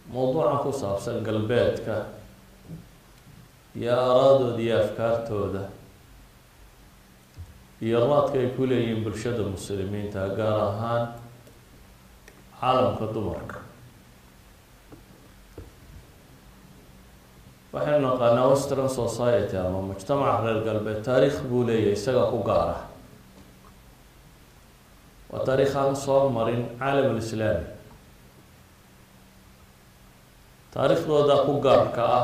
mowduucan ku saabsan galbeedka iyo aaraadooda iyo afkaartooda iyo raadka ay ku leeyihiin bulshada muslimiinta gaar ahaan caalamka dumarka waxaynu naqaanaa western society ama mujtamaca reer galbeed taariikh buu leeyahay isaga ku gaara waa taariikh aan soo marin caalam alislaami taariikhdooda ku gaarka ah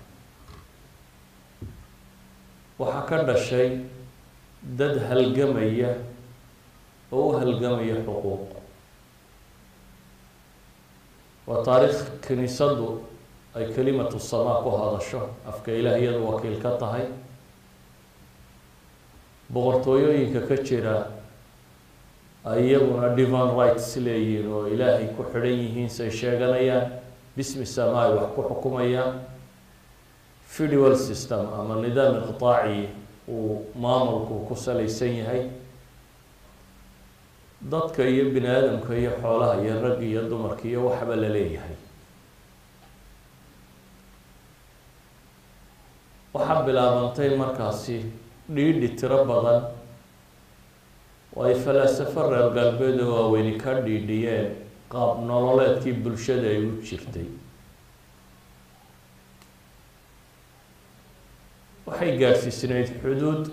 waxaa ka dhashay dad halgamaya oo u halgamaya xuquuq waa taariikh kiniisadu ay kelimatu samaa ku hadasho afka ilaah iyadu wakiil ka tahay boqortooyooyinka ka jira ay iyaguna divine rights leeyihiin oo ilaahay ku xidhan yihiin say sheeganayaan bismi samaa ay wax ku xukumayaan federal system ama nidaam iqtaaci uu maamulku ku salaysan yahay dadka iyo bini aadamka iyo xoolaha iyo ragga iyo dumarka iyo waxba la leeyahay waxaa bilaabantay markaasi dhiidhi tiro badan oo ay falaasafo reer galbeed oo waaweyni ka dhiidhiyeen qaab nololeedkii bulshada ay u jirtay waxay gaadhsiisnayd xuduud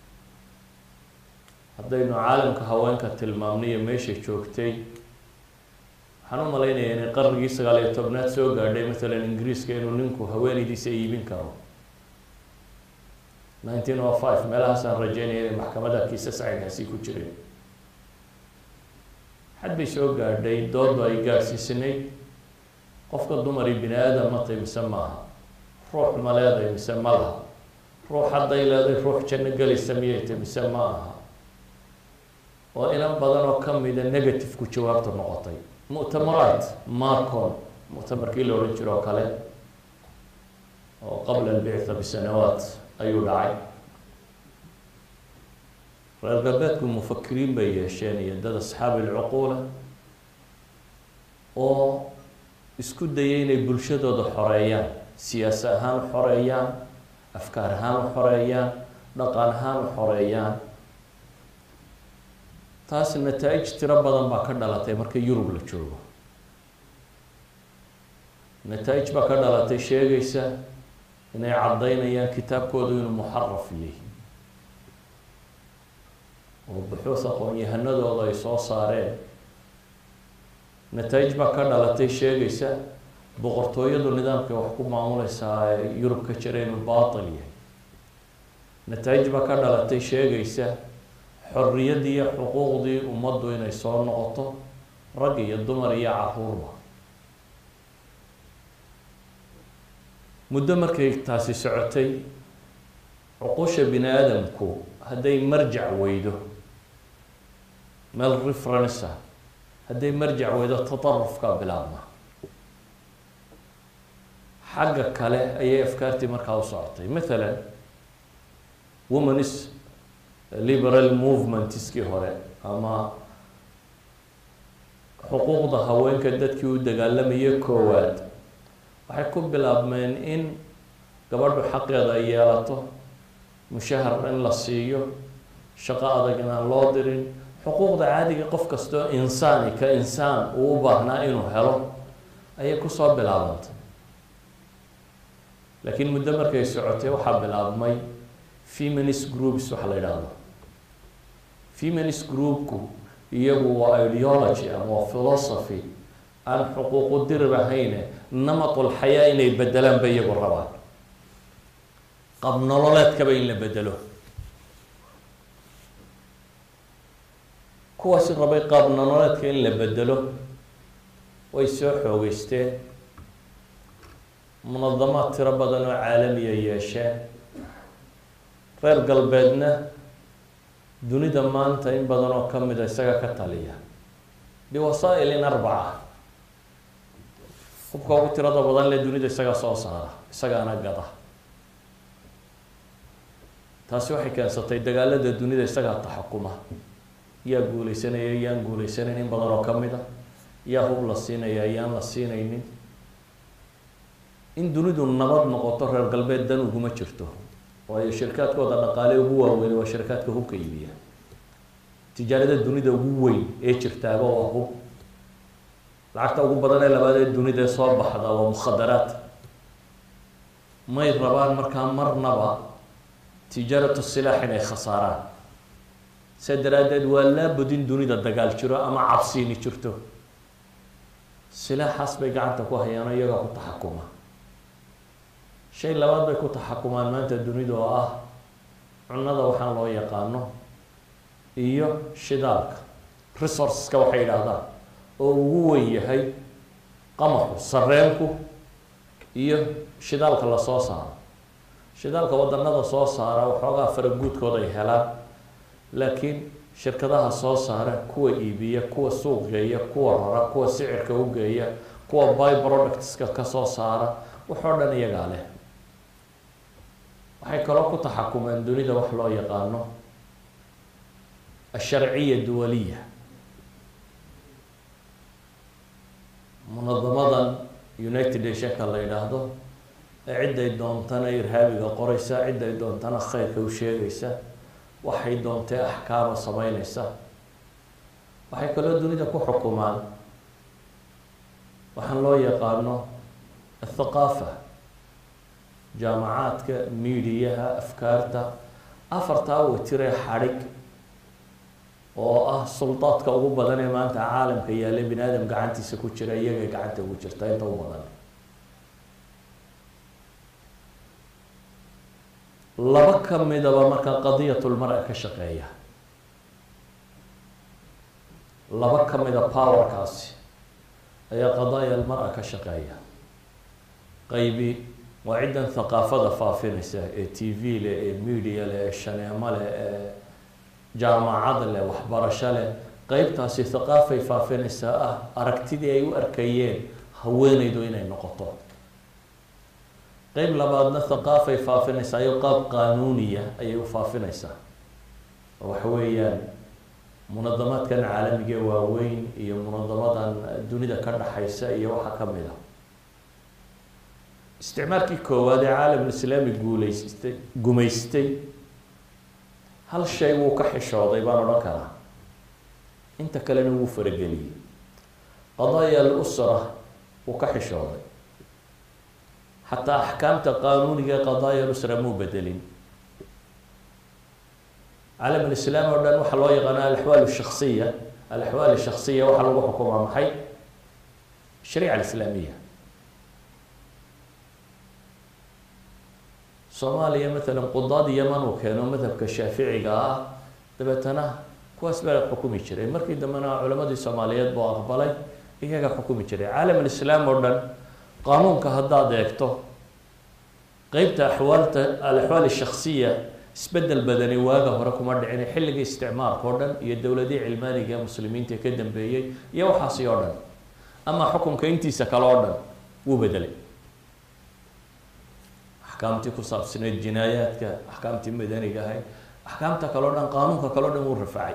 haddaynu caalamka haweenka tilmaamnay iyo meeshay joogtay waxaan u malaynayaa inay qarnigii sagaal iyo tobnaad soo gaadhay mathalan ingiriiska inuu ninku haweenaydiisa iibin karo nineteen o five meelahaasaan rajeynaya inay maxkamada kiisas caynkaasi ku jireen xad bay soo gaadhay doodu ay gaadhsiisnayd qofka dumari bini aadam matay mise maaha ruux ma leeday mise ma laha ruux hadday leeday ruux janno gelaysa miyay tay mise ma aha oo inan badan oo kamida negative-ku jawaabta noqotay mu'tamaraat marcon mu'tamarkii la odhan jiro oo kale oo qabla albictha bisanawaat ayuu dhacay reer galbeedku mufakiriin bay yeesheen iyo dad asxaabi ilcuquula oo isku dayay inay bulshadooda xoreeyaan siyaasi ahaan u xoreeyaan afkaar ahaan u xoreeyaan dhaqan ahaan u xoreeyaan taas nataa-ij tiro badan baa ka dhalatay marka yurub la joogo nataa-ij baa ka dhalatay sheegaysa inay caddaynayaan kitaabkoodu inuu muxaraf yahay oo buxuus aqoon-yahanadooda ay soo saareen nataa-ij baa ka dhalatay sheegaysa boqortooyadu nidaamkay wax ku maamuleysaa ee yurub ka jira inuu baatil yahay nataa-ij baa ka dhalatay sheegaysa xorriyaddii iyo xuquuqdii ummaddu inay soo noqoto rag iyo dumar iyo caruurba muddo markay taasi socotay cuqusha bini aadamku hadday marjac weydo meel reference ah hadday marjac weydo tatarufkaa bilaabma xagga kale ayay afkaartii markaa u socotay mathalan womanis liberal movementskii hore ama xuquuqda haweenka dadkii u dagaalamayay koowaad waxay ku bilaabmeen in gabadhu xaqeeda ay yeelato mushahar in la siiyo shaqo adag inaan loo dirin xuquuqda caadiga qof kastoo insaani ka insaan uu u baahnaa inuu helo ayay kusoo bilaabantay laakiin muddo markay socotay waxaa bilaabmay feminist groups waxa la yidhaahdo feminist groupku iyagu waa ideology ama waa philosophy aan xuquuqu dirir ahayne namatul xayaa inay bedelaan ba iyagu rabaan qab nololeedkaba in la bedelo kuwaasi rabay qaab nololeedka in la bedelo way soo xoogeysteen munadamaad tiro badan oo caalamiya yeesheen reer galbeedna dunida maanta in badan oo kamida isaga ka taliya biwasaa-ilin arbaca hubka ugu tirada badan le dunida isagaa soo saara isagaana gada taasi waxay keensatay dagaalada dunida isagaa taxakuma yaa guuleysanaya yaan guuleysanayn in badan oo kamid a yaa hub la siinaya yaan la siinaynin in dunidu nabad noqoto reer galbeed dan uguma jirto waayo shirkaadkooda dhaqaale ugu waaweyn waa shirkaadka hubka iibiya tijaarada dunida ugu weyn ee jirtaaba waa hub lacagta ugu badan ee labaad ee dunida soo baxda waa mukhadaraad may rabaan markaa marnaba tijaaratu silaax inay khasaaraan se daraaddeed waa laabud in dunida dagaal jiro ama cabsiini jirto silaaxaas bay gacanta ku hayaan iyagaa ku taxakuma shay labaad bay ku taxakumaan maanta dunida oo ah cunada waxaan loo yaqaano iyo shidaalka resourceska waxay yidhaahdaan oo ugu weyn yahay qamaxu sareenku iyo shidaalka lasoo saaro shidaalka wadanada soo saara waxoogaa faraguudkooda ay helaan laakiin shirkadaha soo saara kuwa iibiya kuwa suuq geeya kuwa rara kuwa sicirka u geeya kuwa by productska kasoo saara waxoo dhan iyagaa leh waxay kaloo ku taxakumeen dunida wax loo yaqaano asharciya duwaliya munadamadan united nationka la yidhaahdo ee cidday doontana irhaabiga qoreysa cidday doontana khayrka u sheegaysa waxay doontee axkaama sameyneysa waxay kaloo dunida ku xukumaan waxaan loo yaqaano athaqaafa jaamacaadka miidiyaha afkaarta afartaa watiree xadhig oo ah suldaadka ugu badan ee maanta caalamka yaalla bini aadam gacantiisa ku jira iyagay gacanta ugu jirta inta u badan laba ka midaba markaa qadiyatulmar-a ka shaqeeya laba ka mida powerkaasi ayaa qadaaya almar-a ka shaqeeya qaybi waa ciddan thaqaafada faafinaysa ee t v leh ee media leh ee shaneemo leh ee jaamacad leh waxbarasho leh qeybtaasi thaqaafay faafinaysaa ah aragtidii ay u arkayeen haweeneydu inay noqoto qeyb labaadna thaqaafay faafinaysaa iyo qaab qaanuuniya ayay u faafinaysaa waxa weeyaan munadamaadkan caalamiga ee waaweyn iyo munadamadan dunida ka dhaxaysa iyo waxaa ka mid a isticmaalkii koowaad ee caalamul islaami guuleystay gumaystay hal shay wuu ka xishooday baan odhan karaa inta kalena wuu farageliyey qadaaya al-usra wuu ka xishooday xataa axkaamta qaanuuniga ee qadaaya al-usra muu bedelin caalam alislaam oo dhan waxaa loo yaqaana alaxwaal shaksiya alaxwaal shaksiya waxaa lagu xukumaa maxay shariica alislaamiya soomaaliya matalan qudaad yaman uu keeno madhabka shaaficiga ah dabeetana kuwaas baa xukumi jiray markii dambena culamadii soomaaliyeed buu aqbalay iyaga xukumi jiray caalam alislaam oo dhan qaanuunka haddaad eegto qeybta axwaalta alaxwaal shaksiya isbedel badani waaga hore kuma dhicin xilligii isticmaalka oo dhan iyo dowladihii cilmaaniga ee muslimiinta ka dambeeyey iyo waxaasi oo dhan ama xukunka intiisa kale oo dhan wuu bedelay axkaamtii ku saabsaneyd jinaayaadka axkaamtii madaniga ahayd axkaamta kale o dhan qaanuunka kale o dhan wuu rafacay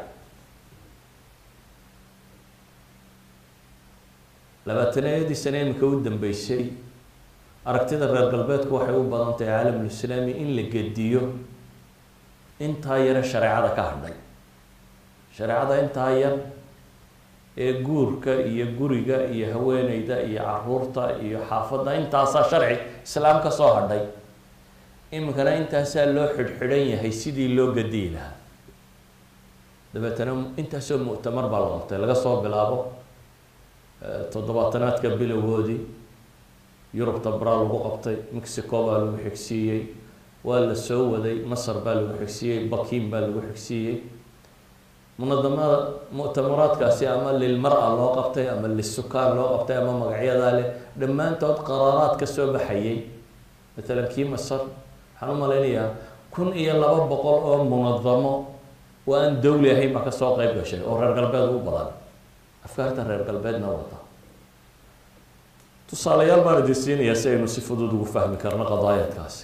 labaataneeyadii sane imika u dambeysay aragtida reer galbeedku waxay u badan tahay caalamulislaami in la gediyo intaa yare shareecada ka hadhay shareecada intaa yar ee guurka iyo guriga iyo haweeneyda iyo caruurta iyo xaafadda intaasaa sharci islaam ka soo hadhay iminkana intaasaa loo xidhxidhan yahay sidii loo gadiyi lahaa dabeetana intaasoo mu'tamar baa la qabtay laga soo bilaabo toddobaatanaadka bilowgoodii yurubta baraa lagu qabtay mexico baa lagu xigsiiyey waa la soo waday masar baa lagu xigsiiyey bakin baa lagu xigsiiyey munadamada mu'tamaraadkaasi ama lilmar-a loo qabtay ama lisukaan loo qabtay ama magacyadaa leh dhammaantood qaraaraad ka soo baxayay matalan kii masar waxaan u malaynayaa kun iyo laba boqol oo munadamo oo aan dawli ahayn baa kasoo qeyb gashay oo reer galbeed u badan afkaarta reer galbeedna wata tusaalayaal baan idin siinayaa si aynu si fudud ugu fahmi karno qadaayaadkaasi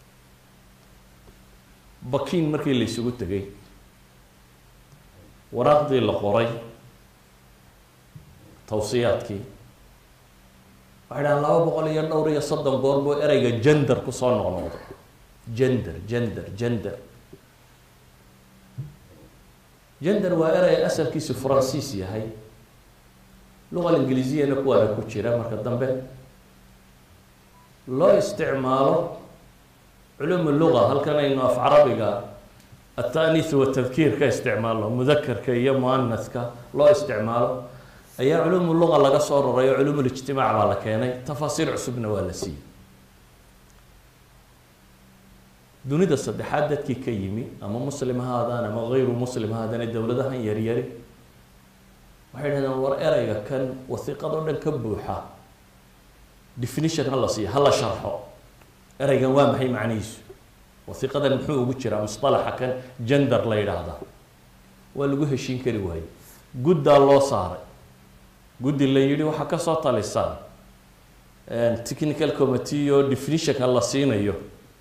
bakin markii la isugu tegay waraaqdii la qoray tawsiyaadkii waxay dhahaan laba boqol iyo dhowr iyo soddon goor buu ereyga gender kusoo noqnoqdo gender gender gender gender waa erey asalkiisu faransiis yahay luqa ingiliisiyana kuwaana ku jira marka dambe loo isticmaalo culumu luga halkan aynu af carabiga ataniis watadkiir ka isticmaalno mudakarka iyo muanaska loo isticmaalo ayaa culumu luga laga soo raray oo culumulijtimaac baa la keenay tafaasiir cusubna waa la siiyey dunida saddexaad dadkii ka yimi ama muslim ha haadaan ama gayru muslim ha haadaan dowladahan yaryari waxay dhahdeen war ereyga kan wasiiqadoo dhan ka buuxa definition ha la siiyo ha la sharxo ereygan waa maxay macnihiisu wasiiqadan muxuu ugu jiraa musalaxa kan gender la yidhaahda waa lagu heshiin kari waaye guddaa loo saaray guddi la yidhi waxaa kasoo talisaan technical committee oo definitionka la siinayo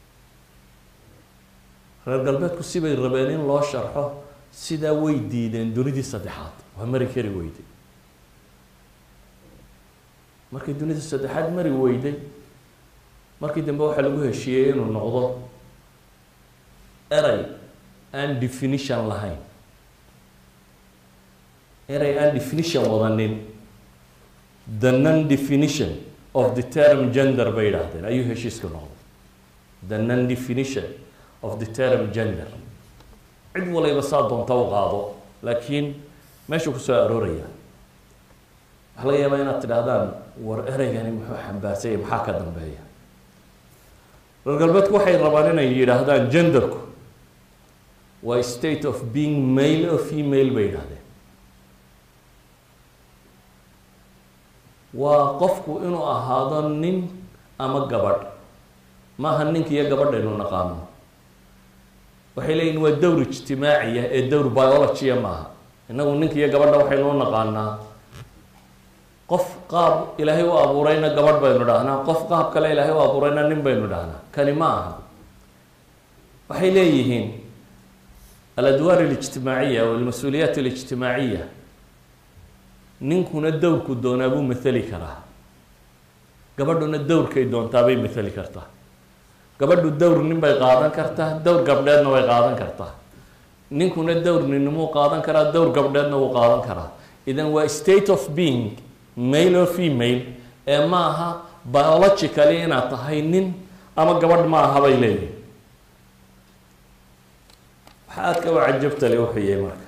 reer galbeedku sibay rabeen in loo sharxo sidaa way diideen dunidii saddexaad waa mari kari weyday markay dunida saddexaad mari weyday markii dambe waxaa lagu heshiiyey inuu noqdo erey aan definition lahayn erey aan definition wadanin the non definition of the term gender bay yidhaahdeen ayuu heshiisku noqday the non definition of the term gender cid walayba saa doonta u qaado laakiin meeshuu kusoo arooraya waxaa laga yaabaa inaad tidhaahdaan war ereygani muxuu xambaarsanya maxaa ka dambeeya reer galbeedku waxay rabaan inay yidhaahdaan genderku waa state of being male o female bay yidhahdeen waa qofku inuu ahaado nin ama gabadh maaha ninka iyo gabadhaynu naqaano waxay leeyihin waa dowr ijtimaaciya ee dowr biologia maaha innagu ninka iyo gabadha waxaynu u naqaanaa qof qaab ilaahay u abuurayna gabadh baynu dhahnaa qof qaab kale ilaahay u abuurayna nin baynu dhahnaa kani ma aha waxay leeyihiin aladwaar alijtimaaciya o almas-uuliyaat alijtimaaciya ninkuna dowrku doonaa buu mathali karaa gabadhuna dowrkay doontaabay mathali kartaa gabadhu dowr nin bay qaadan kartaa dowr gabdheedna way qaadan kartaa ninkuna dowr ninnimuu qaadan karaa dowr gabdheedna wuu qaadan karaa idan waa state of being male or female ee ma aha biologically inaad tahay nin ama gabadh ma aha bay leeyihin waxa aadka u cajabtale wuxuu yahay marka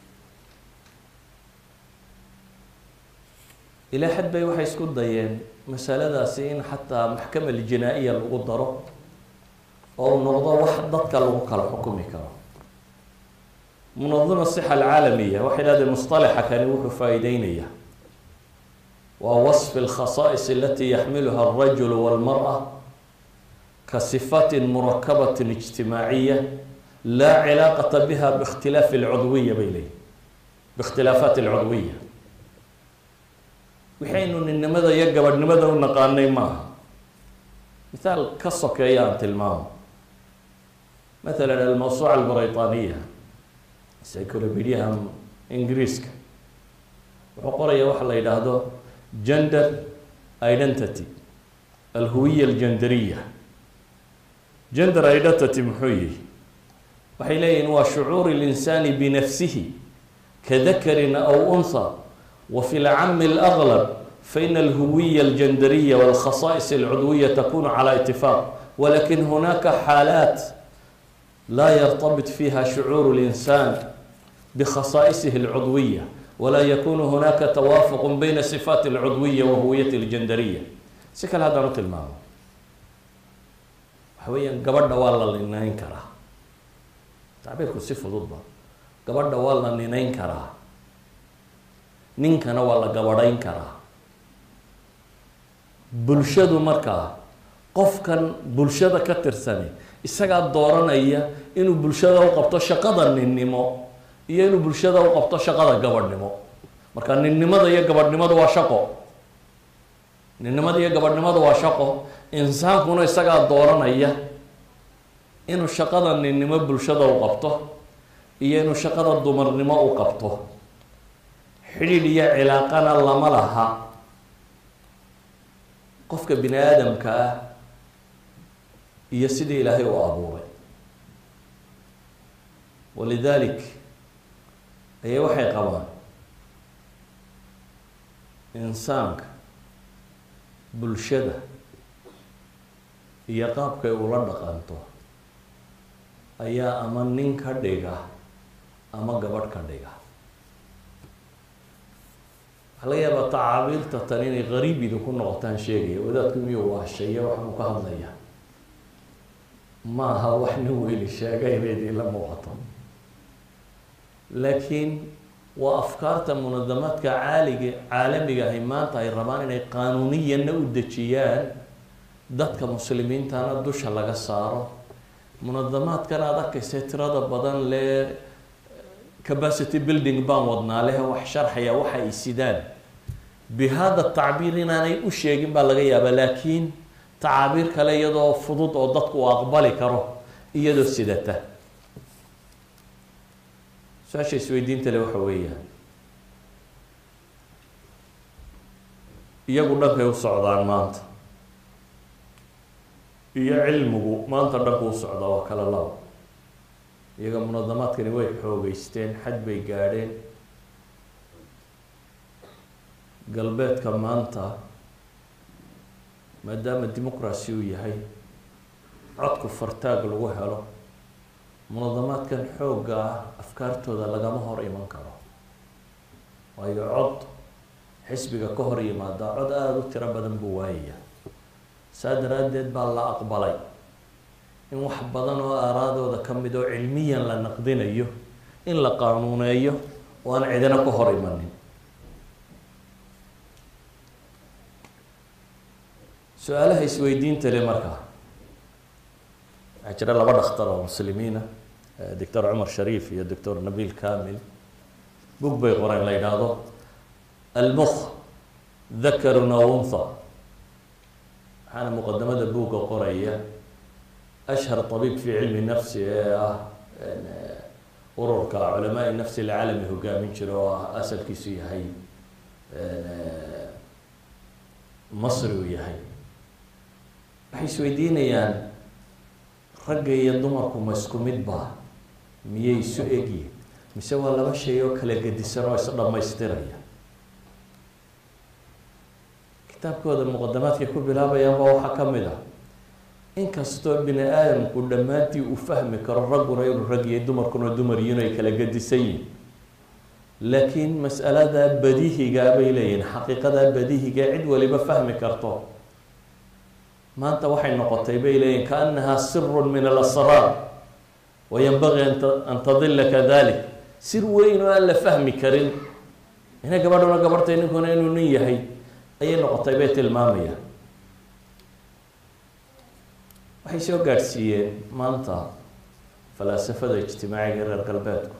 ilaa xad bay waxay isku dayeen masaladaasi in xataa maxkama aljinaa-iya lagu daro oo u noqdo wax dadka lagu kala xukumi karo munadima sixa alcaalamiya waxay dhahdeen musطalaxa kani wuxuu faa-iideynaya waa wasfi اlkhasaa'is alati yaxmiluha alrajul walmara ka sifati murakabati ijtimaaciya laa cilaaqata biha bikhtilaafi alcudwiya bay leeyihin biikhtilaafaat alcudwiya waxaynu ninnimada iyo gabadhnimada u naqaanay maaha mithaal ka sokeeya aan tilmaamo mathalan almawsuuca albriطaniya encyclopediaha ingiriiska wuxuu qoraya waxa la yidhaahdo gender identity alhuwiya aljenderiya gender identity muxuu yihi waxay leeyihin waa shucuur اlinsani binafsihi kadakarin aw unha وفي العم الأغلب فإن الهوية الجندرية والخصائص العضوية تكون على اتفاق ولكن هناك حالات لا يرتبط فيها شعور الإنسان بخصائصه العضوية ولا يكون هناك توافق بين صفات العضوية وهوية الجندرية سكل هذا مثل ما هو حويا قبل والله لنين كراه تعبيركم صفة ضده قبل والله لنين كراه ninkana waa la gabadhayn karaa bulshadu markaa qofkan bulshada ka tirsani isagaa dooranaya inuu bulshada u qabto shaqada ninnimo iyo inuu bulshada u qabto shaqada gabadhnimo marka ninnimada iyo gabadhnimadu waa shaqo ninnimada iyo gabadhnimadu waa shaqo insaankuna isagaa dooranaya inuu shaqada ninnimo bulshada u qabto iyo inuu shaqada dumarnimo u qabto xidhiidh iyo cilaaqana lama laha qofka bini aadamka ah iyo sidii ilaahay u abuuray walidalik ayay waxay qabaan insaanka bulshada iyo qaabkay ula dhaqanto ayaa ama nin ka dhiga ama gabadh ka dhiga waxaa laga yaabaa tacaabiirta tan inay qariib idinku noqotaan sheegaya wadaadku miyuu waasheeya waxbuu ka hadlaya ma aha wax nin weyli sheegay bay idinla muuqato laakiin waa afkaarta munadamaadka caaliga caalamiga ahi maanta ay rabaan inay qaanuuniyanna u dejiyaan dadka muslimiintana dusha laga saaro munadamaadkan aad arkaysa tirada badan lee capacity building baan wadnaa leh wax sharxaya waxa ay sidaan bi hada tacbiir inaanay u sheegin baa laga yaabaa laakiin tacaabiir kale iyadoo fudud oo dadku uu aqbali karo iyadoo sidata su-aasha isweydiinta le waxa weeyaan iyagu dhankay u socdaan maanta iyo cilmigu maanta dhanku u socdaa waa kala laba iyaga munadamaadkani way xoogeysteen xad bay gaadheen galbeedka maanta maadaama dimuqracy uu yahay codku fartaag lagu helo munadamaadkan xoogga ah afkaartooda lagama hor iman karo waayo cod xisbiga ka hor yimaada cod aada u tiro badan buu waayaya saa daraaddeed baa la aqbalay in wax badan oo aaraadooda ka mid oo cilmiyan la naqdinayo in la qaanuuneeyo oo aan cidina ka hor imanin su-aalaha isweydiinta le markaa waxaa jira laba dhakhtar oo muslimiina doctor cumar shariif iyo doctor nabil kamil bug bay qoreen la yidhaahdo almukh dakarun aw untha waxaana muqadamada buugga qoraya ashhar طabiib fi cilmi nafsi ee ah ururka culamaai nafsi alcaalami hogaamin jira oo ah asalkiisu yahay masri uu yahay waxay isweydiinayaan ragga iyo dumarku ma isku mid baa miyay isu egyihin mise waa laba shay oo kala gedisan oo is dhammaystiraya kitaabkooda muqadamaadkay ku bilaabayaan baa waxaa ka mid ah inkastoo bini aadamku dhammaantii uu fahmi karo ragguna inuu rag iyo dumarkuna dumar yihin ay kala gedisan yihin laakiin mas'alada badihigaa bay leeyihin xaqiiqada badihiga cid waliba fahmi karto maanta waxay noqotay bay leeyihin kaanahaa sirun min alasraar wayanbagii an tadila kadalik sir weyn oo aan la fahmi karin ina gabadhuna gabarhtay ninkuna inuu nin yahay ayay noqotay bay tilmaamayaan waxay soo gaadhsiiyeen maanta falaasafada ijtimaaciga reer galbeedku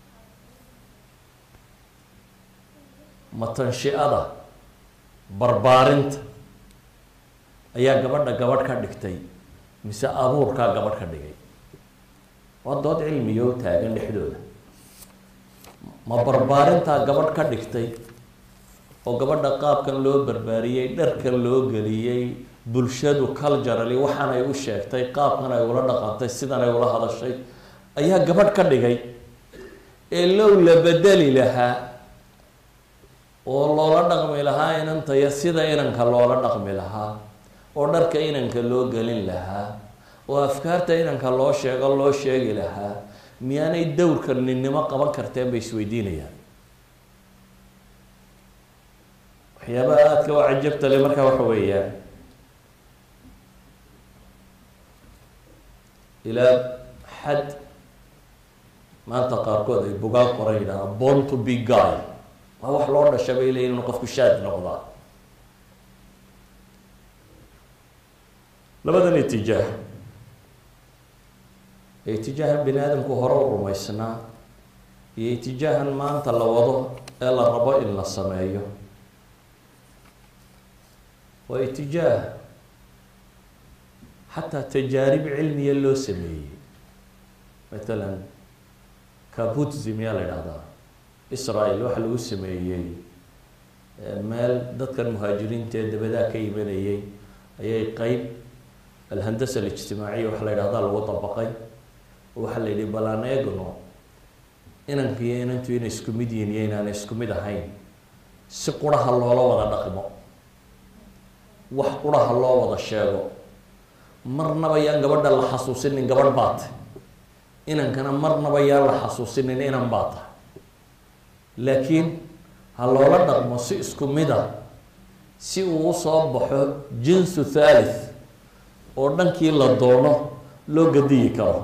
matanshiada barbaarinta ayaa gabadha gabadh ka dhigtay mise abuurkaa gabadh ka dhigay waa dood cilmiyo taagan dhexdooda ma barbaarintaa gabadh ka dhigtay oo gabadha qaabkan loo barbaariyey dharkan loo geliyey bulshadu culturally waxaan ay u sheegtay qaabkan ay ula dhaqantay sidan ay ula hadashay ayaa gabadh ka dhigay ee low la bedeli lahaa oo loola dhaqmi lahaa inantaya sida inanka loola dhaqmi lahaa oo dharka inanka loo gelin lahaa oo afkaarta inanka loo sheego loo sheegi lahaa miyaanay dowrka ninnimo qaban karteen bay isweydiinayaan waxyaabaha aadka u cajabta le markaa waxa weeyaan ilaa xad maanta qaarkood ay bugaag qoran yidhahdaan born to be guy waa wax loo dhasha bay leeyihin inu qofku shaad noqdaa labadan itijaah ee itijaahan bini aadamku hore u rumaysnaa iyo itijaahan maanta la wado ee la rabo in la sameeyo waa itijaah xataa tajaarib cilmiya loo sameeyey matalan kabutzi miyaa la idhahdaa israel waxa lagu sameeyey meel dadkan muhaajiriinta ee dabadaa ka imanayay ayay qeyb alhandasa alijtimaaciya waxa la yidhahdaa lagu dabaqay waxaa la yidhi bal aan eegno inankiiyo inantu inay isku mid yihiin iyo inaanay isku mid ahayn si quraha loola wada dhaqmo wax quraha loo wada sheego marnaba yaan gabadha la xasuusinin gabadh baa tahy inankana marnaba yaan la xasuusinin inan baa tahay laakiin ha loola dhaqmo si isku mid a si uu usoo baxo jinsu thalith oo dhankii la doono loo gadiyi karo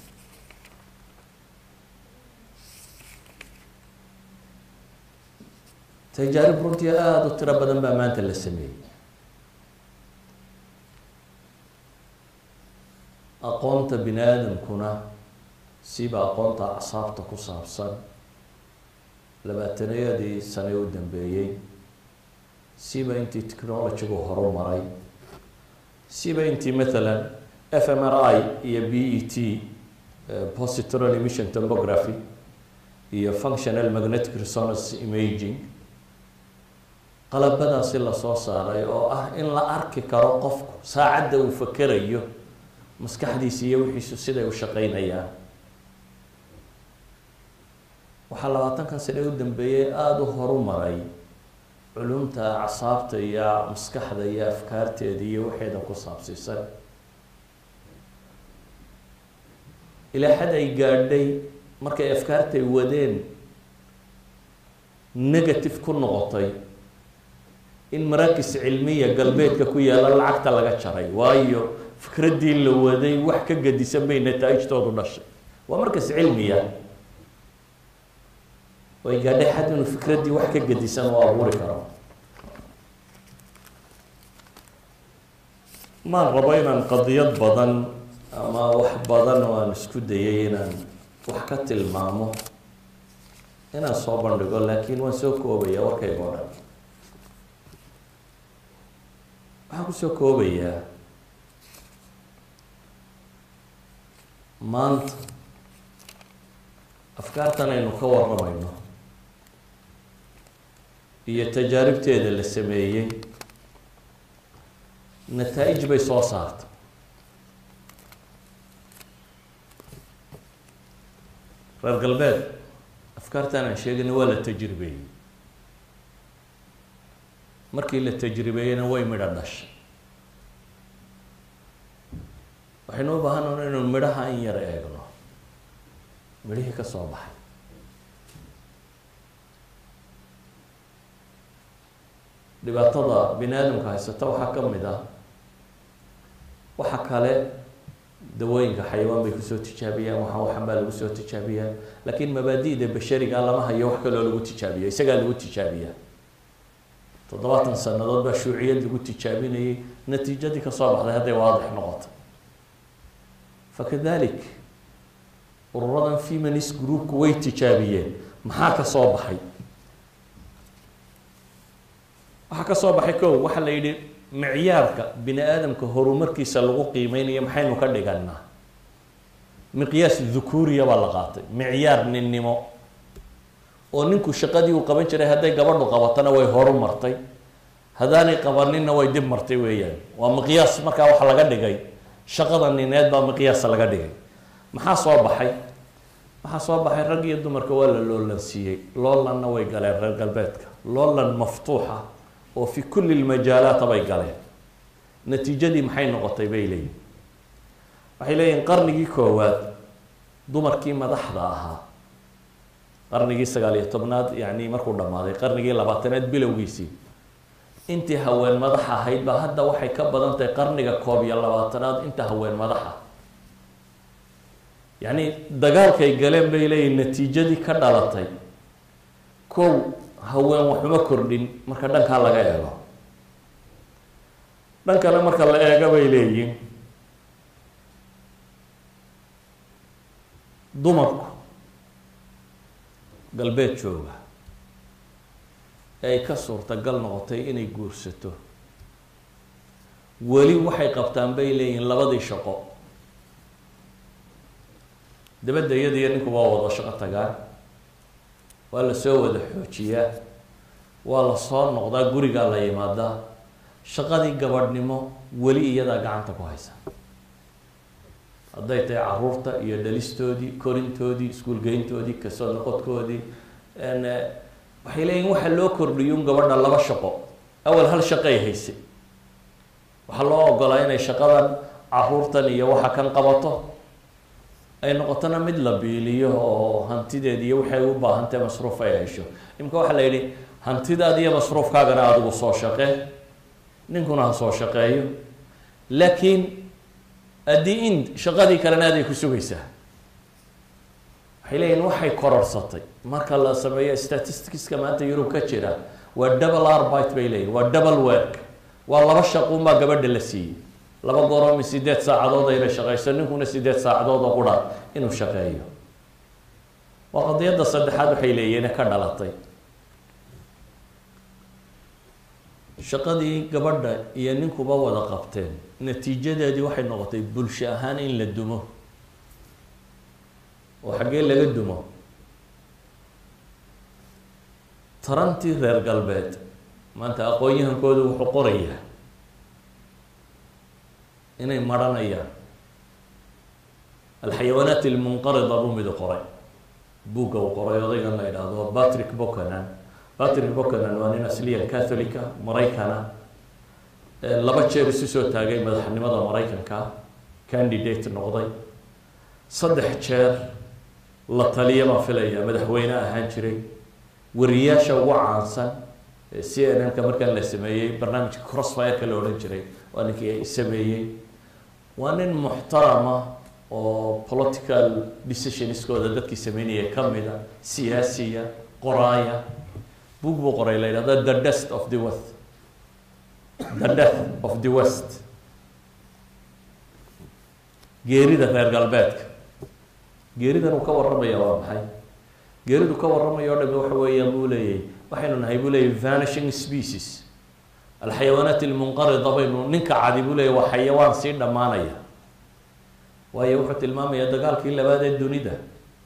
tajaarib runtii aada u tiro badan baa maanta la sameeyey aqoonta bini aadamkuna siba aqoonta acsaabta ku saabsan labaatanayadii sane u dambeeyey siba intii technologygu horumaray siba intii mathalan f m r i iyo b e t positron emission tomography iyo functional magnetic resonance imaging qalabadaasi lasoo saaray oo ah in la arki karo qofku saacadda uu fakerayo maskaxdiisa iyo wixiisu siday u shaqeynayaan waxaa labaatankan sane u dambeeyey aada u horumaray culumta acsaabta iyo maskaxda iyo afkaarteeda iyo waxeeda ku saabsiisan ilaa xad ay gaadhay markay afkaartay wadeen negative ku noqotay in maraakis cilmiya galbeedka ku yaalla lacagta laga jaray waayo fikraddii la waday wax ka gadisan bay nataa'ijtoodu dhashay waa markas cilmiya way gaadhay xad inuu fikraddii wax ka gadisan oo abuuri karo maan rabo inaan qadiyad badan ama wax badan oo aan isku dayay inaan wax ka tilmaamo inaan soo bandhigo laakiin waan soo koobaya warkayga o dhan waxaan kusoo koobayaa maanta afkaartan aynu ka warramayno iyo tajaaribteeda la sameeyey nataa-ij bay soo saartay reer galbeed afkaartan aan sheegayna waa la tajribeeyey markii la tajribeeyeyna way midho dhashay waxaynu u baahanana inuu midhaha in yar eegno midhihii ka soo baxay dhibaatada bini aadamka haysata waxaa ka mid ah waxa kale dawooyinka xayawaan bay kusoo tijaabiyaan waxaan waxan baa lagu soo tijaabiyaa laakiin mabaadi'da bashariga lama hayo wax kaloo lagu tijaabiya isagaa lagu tijaabiyaa toddobaatan sanadood baa shuuciyad lagu tijaabinayay natiijadii kasoo baxday hadday waadix noqotay fakadalik ururadan feminist groupku way tijaabiyeen maxaa ka soo baxay waxaa ka soo baxay kow waxaa la yidhi micyaarka bini aadamka horumarkiisa lagu qiimeynayo maxaynu ka dhiganaa miqyaas dhukuuriya baa la qaatay micyaar ninnimo oo ninku shaqadii uu qaban jiray hadday gabadhu qabatana way horu martay haddaanay qabaninna way dib martay weeyaan waa miqyaas markaa waxa laga dhigay shaqada nineed baa miqyaasa laga dhigay maxaa soo baxay waxaa soo baxay rag iyo dumarka waa la loolansiiyey loolanna way galeen reer galbeedka loolan maftuuxa oo fi kulli lmajaalaata bay galeen natiijadii maxay noqotay bay leeyihin waxay leeyihin qarnigii koowaad dumarkii madaxda ahaa qarnigii sagaal iyo tobnaad yani markuu dhammaaday qarnigii labaatanaad bilowgiisii intii haween madax ahayd baa hadda waxay ka badan tahay qarniga koob iyo labaatanaad inta haween madaxa yacni dagaalkay galeen bay leeyihin natiijadii ka dhalatay kow haween waxuma kordhin marka dhankaa laga eego dhankana marka la eego bay leeyihin dumarku galbeed jooga ee ay ka suurtagal noqotay inay guursato weli waxay qabtaan bay leeyihiin labadii shaqo dabadda iyada iyo ninku waa wada shaqo tagaan waa la soo wada xoojiyaa waa la soo noqdaa gurigaa la yimaadaa shaqadii gabadhnimo weli iyadaa gacanta ku haysa hadday tahay caruurta iyo dhalistoodii korintoodii iskuulgeyntoodii kasoo noqodkoodii waxay leeyihin waxa loo kordhiyo un gabadha laba shaqo awal hal shaqay haysay waxaa loo ogolaa inay shaqadan caruurtan iyo waxa kan qabato ay noqotona mid la biiliyo oo hantideed iyo waxay u baahantae masruuf ay hesho imika waxaa la yidhi hantidaad iyo masruufkaagana adigu soo shaqee ninkuna ha soo shaqeeyo laakiin addi in shaqadii kalena aday ku sugaysaa waxay leeyihin waxay kororsatay marka la sameeyo statisticska maanta yurub ka jira waa double arbite bay leeyihin waa double work waa laba shaquunbaa gabadha la siiyey laba goroomi sideed saacadood ayna shaqeyso ninkuna sideed saacadood oo qura inuu shaqeeyo waa qadiyadda saddexaad waxay leeyihin ka dhalatay shaqadii gabadha iyo ninkuba wada qabteen natiijadeedii waxay noqotay bulsho ahaan in la dumo oo xaggee laga dumo tarantii reer galbeed maanta aqoon-yahankoodu wuxuu qorayaa inay maranayaan alxayawaanaat ilmunqarida buu midu qoray buugga uu qoray odaygan la yidhaahdo patrick bocanan patrick bocanan waa nin asliyan catholica maraykana laba jeer isu soo taagay madaxnimada maraykanka candidate noqday saddex jeer la taliya baan filaya madaxweyne ahaan jiray wariyaasha ugu caansan c n n ka markaan la sameeyey barnaamijka crossfireka la odhan jiray waa ninkii sameeyey waa nin muxtarama oo political decisionskooda dadkii sameynaya kamida siyaasiya qoraaya book buu qoray la yidhahda the dest of the west the death of the west geerida reer galbeedka geeridan uu ka warramaya waa maxay geeridu ka warramaya o dhami waxa weeyaan buu leeyahy waxaynu nahay buu leeyahy vanishing species alxayawaanaat ilmunqarida baynu ninka cadi buu leeyahy waa xayawaan sii dhammaanaya waayo wuxuu tilmaamayaa dagaalkii labaad ee dunida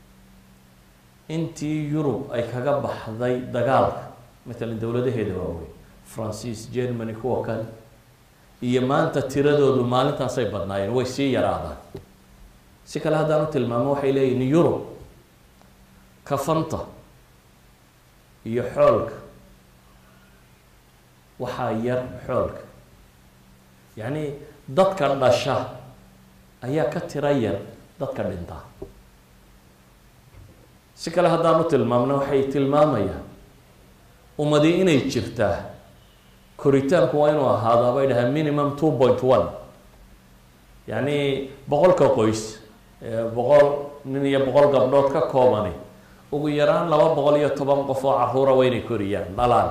intii yurub ay kaga baxday dagaalka matalan dowladaheeda waaweyn francis germany kuwa kale iyo maanta tiradoodu maalintaasay badnaayeen way sii yaraadaan si kale haddaan u tilmaamo waxay leeyihin yurub kafanta iyo xoolka waxaa yar xoolka yacni dadka dhasha ayaa ka tira yar dadka dhintaa si kale haddaan u tilmaamno waxay tilmaamayaan ummadi inay jirtaa koritaanku waa inuu ahaadaa bay dhahaan minimum two point one yacni boqolka qoys boqol nin iyo boqol gabdhood ka koobani ugu yaraan laba boqol iyo toban qof oo caruura waa inay koriyaan dhalaan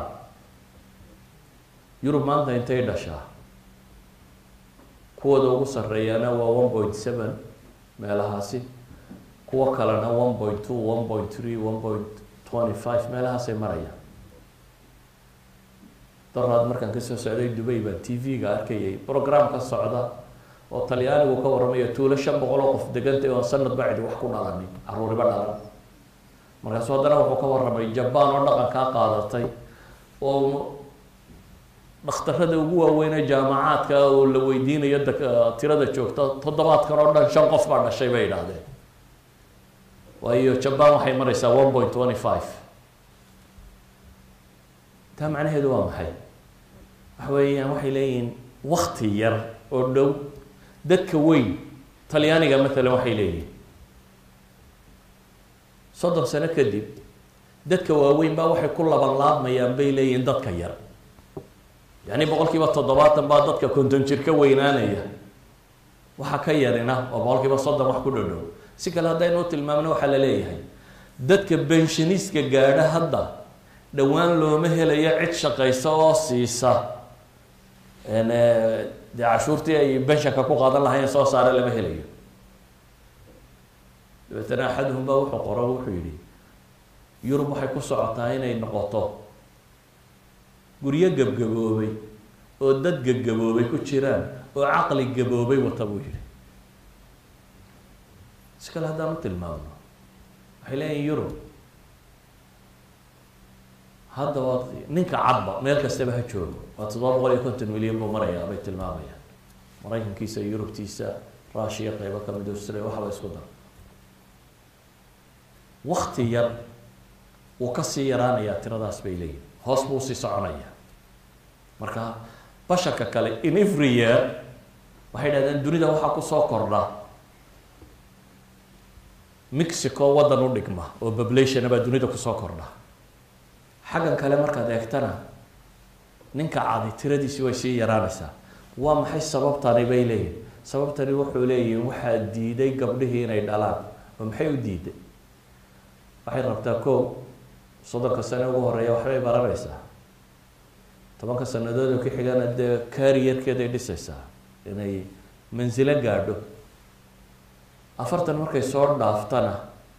yurub maanta intay dhashaa kuwooda ugu sarreeyaana waa one point seven meelahaasi kuwo kalena one point two one point three one point twenty five meelahaasay marayaan daraad markaan kasoo socday dubay baan t v-ga arkayay program ka socda oo talyaanigu ka warramayo tuulo shan boqol oo qof degantay oon sanad bacdi wax ku dhalanin caruuriba dhalan markaasu haddana wuxuu ka warramay jabaan oo dhaqankaa qaadatay oo dhakhtarada ugu waaweynee jaamacaadka oo la weydiinayo da tirada joogta toddobaadkan oo dhan shan qof baa dhashay bay idhaahdeen waayo jabaan waxay maraysaa one point twenty five taa macnaheedu waa maxay waxa weeyaan waxay leeyihiin wakti yar oo dhow dadka weyn talyaaniga matalan waxay leeyihin soddon sano kadib dadka waaweyn baa waxay ku laban laabmayaan bay leeyihiin dadka yar yacni boqol kiiba toddobaatan baa dadka konton jir ka weynaanaya waxa ka yarina oo boqol kiiba soddon wax ku dhodhow si kale haddaynu u tilmaamno waxaa la leeyahay dadka benshaniska gaadha hadda dhowaan looma helayo cid shaqaysa oo siisa dee cashuurtii ay benshanka ku qaadan lahayn soo saare lama helayo dabeetana axaduhum baa wuxuu qoro wuxuu yihi yurub waxay ku socotaa inay noqoto guryo gebgaboobay oo dad gebgaboobay ku jiraan oo caqli gaboobay wata buu yihi si kale haddaan u tilmaamno waxay leeyihin yurub hadda waa ninka cadba meel kastaba ha joogo waa toddoba boqol iyo konton milyan buu marayaa bay tilmaamayaan maraykankiisa yurubtiisa rushiya qeybo kamid australia waxba isku dara wakti yar wuu kasii yaraanayaa tiradaas bay leeyihin hoos buu usii soconaya marka basharka kale in every year waxay dhahdeen dunida waxaa kusoo kordha mexico waddan u dhigma oo populationa baa dunida kusoo kordha xaggan kale markaad eegtana ninka cadi tiradiisi way sii yaraanaysaa waa maxay sababtani bay leeyihin sababtani wuxuu leeyihin waxaa diiday gabdhihii inay dhalaan oo maxay u diiday waxay rabtaa ko soddonka sane ugu horeeya waxbay baranaysaa tobanka sanadood oo ka xigana dee carrierkeeday dhisaysaa inay mansilo gaadho afartan markay soo dhaaftana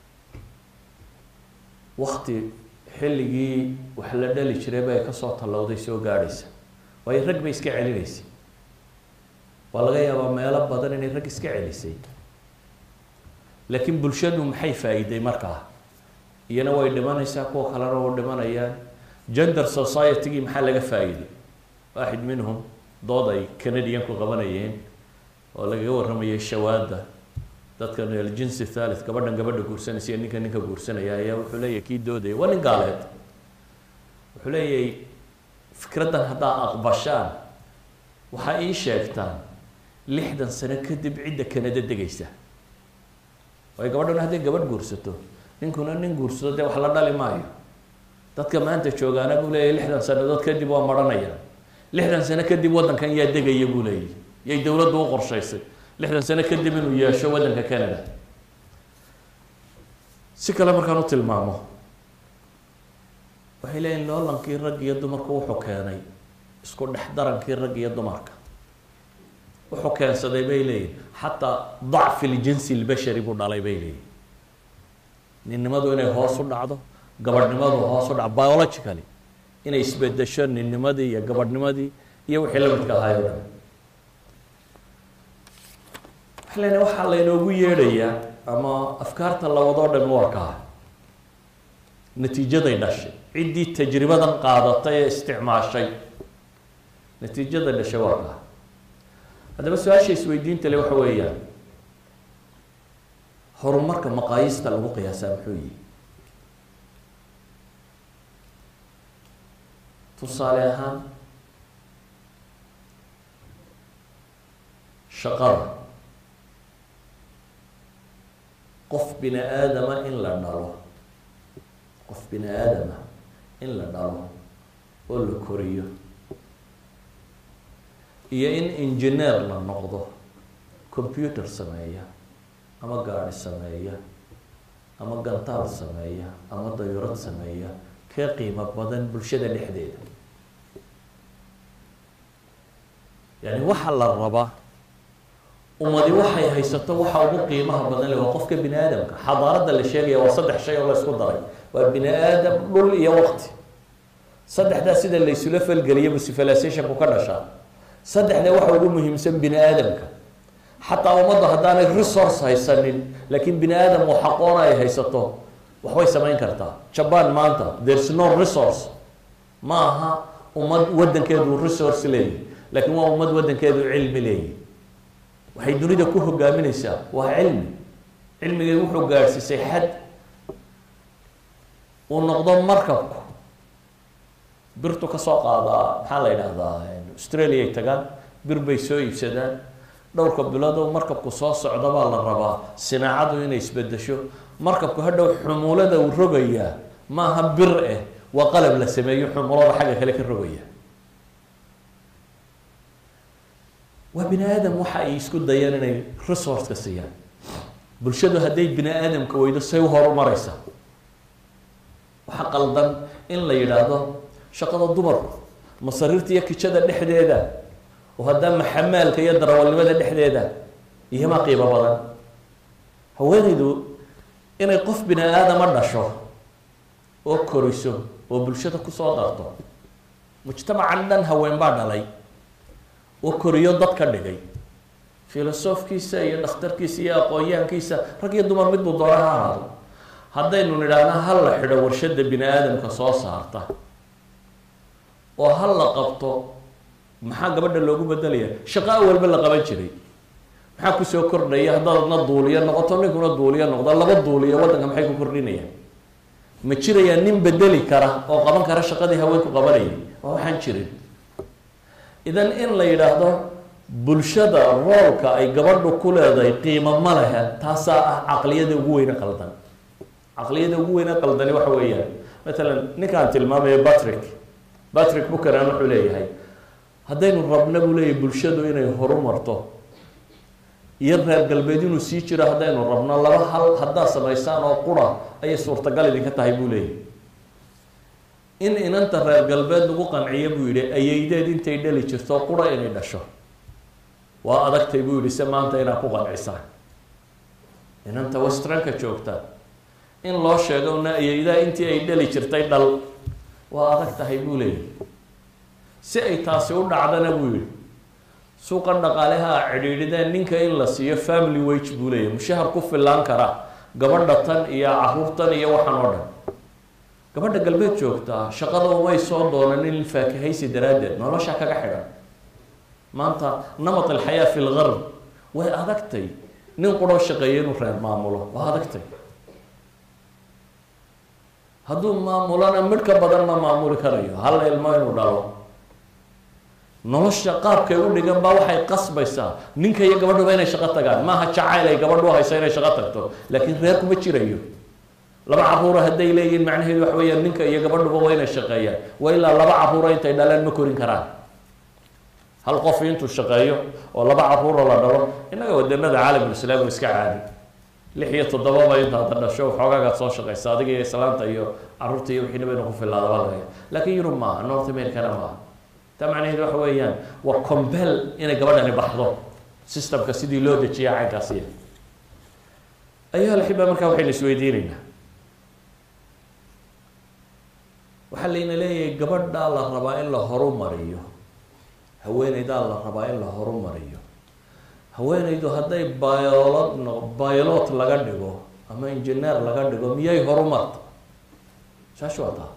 wakti xilligii wax la dhali jiray bay kasoo tallowday soo gaadhaysa waayo rag bay iska celinaysay waa laga yaabaa meelo badan inay rag iska celisay laakiin bulshadu maxay faa-iiday markaa iyana way dhimanaysaa kuwa kalena u dhimanayaan gender society-gii maxaa laga faa-iiday waaxid minhum dood ay canadianku qabanayeen oo lagaga warramayay shawaada dadkan aljinsi thalith gabadhan gabadha guursanaysa iyo ninka ninka guursanaya ayaa wuxuu leeyahay kii doodaya waa nin gaaleed wuxuu leeyahay fikraddan haddaa aqbashaan waxaa ii sheegtaan lixdan sano kadib cidda kanada degaysa waayo gabadhan hadday gabadh guursato ninkuna nin guursado dee wax la dhali maayo dadka maanta joogaana buu leeyahy lixdan sanadood kadib waa maranayaan lixdan sano kadib waddankan yaa degaya buu leeyahy yay dowladdu u qorshaysay lixdan sano kadib inuu yeesho waddanka canada si kale markaan u tilmaamo waxay leeyihin loolankii rag iyo dumarku wuxuu keenay isku dhex darankii rag iyo dumarka wuxuu keensaday bay leeyihin xataa dacfi ljinsi lbashari buu dhalay bay leeyihin ninnimadu inay hoos u dhacdo gabadhnimadu hoos u dhacdo biologically inay isbedesho ninnimadii iyo gabadhnimadii iyo wixii la midka ahaay o dhan waxay leedahay waxaa laynoogu yeedhayaa ama afkaarta lawadoo dhan waa kaa natiijaday dhashay ciddii tajribadan qaadatay ee isticmaashay natiijada dhashay waa kaa haddaba su-aasha isweydiinta le waxa weeyaan horumarka maqaayista lagu qiyaasaa muxuu yihi tusaale ahaan shaqada qof bini aadama in la dhalo qof bini aadama in la dhalo oo la koriyo iyo in engineer la noqdo computer sameeya ama gaadi sameeya ama gantaal sameeya ama dayurad sameeya ka qiimo badan bulshada dhexdeeda yani waxaa la rabaa ummadi waxay haysato waxa ugu qiimaha badan le waa qofka bini aadamka xadaaradda la sheegaya waa saddex shay oo la isku daray waa bini aadam dhul iyo waqti saddexdaa sida laysula falgeliyaba civilizationku ka dhashaa saddexda waxa ugu muhiimsan bini aadamka xataa ummaddu haddaanay resource haysanin laakiin bini aadam oo xaqoona ay haysato waxbay samayn kartaa jaban maanta there's no resource ma aha ummad waddankeedu resource leeyahy laakiin waa ummad waddankeedu cilmi leeyahy waxay dunida ku hogaamineysaa waa cilmi cilmigay wuxuu gaadhsiisay xad uu noqdo markabku birtu kasoo qaadaa maxaa la yidhahdaa australia ay tagaan bir bay soo iibsadaan dhowrka bilood oo markabku soo socda baa la rabaa sinaacadu inay isbedesho markabku hadhow xumuulada uu rogayaa maaha bir eh waa qalab la sameeyo xumulada xagga kale ka rogaya waa bini aadam waxa ay isku dayaan inay resourceka siiyaan bulshadu hadday bini aadamka weydo say u horumareysa waxa qaldan in la yidhaahdo shaqada dumarku masariirta iyo kijada dhexdeeda oo haddaa maxamaalka iyo darawalnimada dhexdeeda iyomaa qiimo badan haweenaydu inay qof bini aadama dhasho oo koriso oo bulshada kusoo darto mujtamacan dhan haween baa dhalay oo koriyo dad ka dhigay filosofkiisa iyo dhakhtarkiisa iyo aqoon-yahankiisa rag iyo dumar midbuu doona ha ahaado haddaynu nidhaahna ha la xidho warshada bini aadamka soo saarta oo ha la qabto maxaa gabadha loogu bedelaya shaqo awalba la qaban jiray maxaa kusoo kordhaya haddaadna duuliyo noqoto ninkuna duuliyo noqdo laba duuliyo waddanka maxay ku kordhinayaan ma jirayaa nin bedeli kara oo qaban kara shaqadii haweenku qabanayay waa waxaan jirin idan in la yidhaahdo bulshada roolka ay gabadhu ku leedahay qiimo ma lehe taasaa ah caqliyada ugu weyne qaldan caqliyada ugu weyne qaldani waxa weeyaan matalan ninkaan tilmaamayo patrick patrick bukanan wuxuu leeyahay haddaynu rabna buu leeyahay bulshadu inay horumarto iyo reer galbeed inuu sii jiro haddaynu rabno laba hal haddaad samaysaan oo qura ayay suurtagal idinka tahay buu leeyahay in inanta reer galbeed lagu qanciyo buu yihi ayeydeed intay dhali jirto qura inay dhasho waa adagtay buu yihi se maanta inaad ku qancisaan inanta westranka joogta in loo sheego na ayeydaa intii ay dhali jirtay dhal waa adag tahay buu leeyahy si ay taasi u dhacdana buu yihi suuqan dhaqaaleha a cidhiidhideen ninka in la siiyo family wage buu leeyahy mushahar ku filaan kara gabadha tan iyo caruurtan iyo waxaan oo dhan gabadha galbeed joogtaa shaqada umay soo doonanin faakahaysi daraaddeed nolosha kaga xidhan maanta namat alxayaa fi lgarb way adagtay nin quroo shaqeeya inuu reer maamulo waa adagtay hadduu maamulana midh ka badan ma maamuli karayo hal ilmo inuu dhalo nolosha qaabkay u dhigan baa waxay qasbaysaa ninka iyo gabadhuba inay shaqo tagaan maaha jacayl ay gabadhu hayso inay shaqo tagto laakiin reer kuma jirayo laba caruura hadday leeyihiin macnaheedu waxa weeyaan ninka iyo gabadhuba waa inay shaqeeyaan waa ilaa laba caruura intay dhalaan ma korin karaan hal qof intuu shaqeeyo oo laba caruura la dhalo innaga wadanada caalamulislaam iska caadi lix iyo toddobaba intaad dhasho waxoogaagaad soo shaqeysa adiga iyo islaanta iyo caruurta iyo wixiinaba inu ku filaadaba laga laakiin yurub maaha north americana maaha taa macnaheedu waxa weeyaan waa combel inay gabadhani baxdo systemka sidii loo dejiya caynkaasiya ayuha alxiba markaa waxaynu isweydiinaynaa waxaa layna leeyahay gabadhaa la rabaa in la horumariyo haweeneydaa la rabaa in la horumariyo haweeneydu hadday biolod no biolot laga dhigo ama engineer laga dhigo miyay horumarta saas waa taa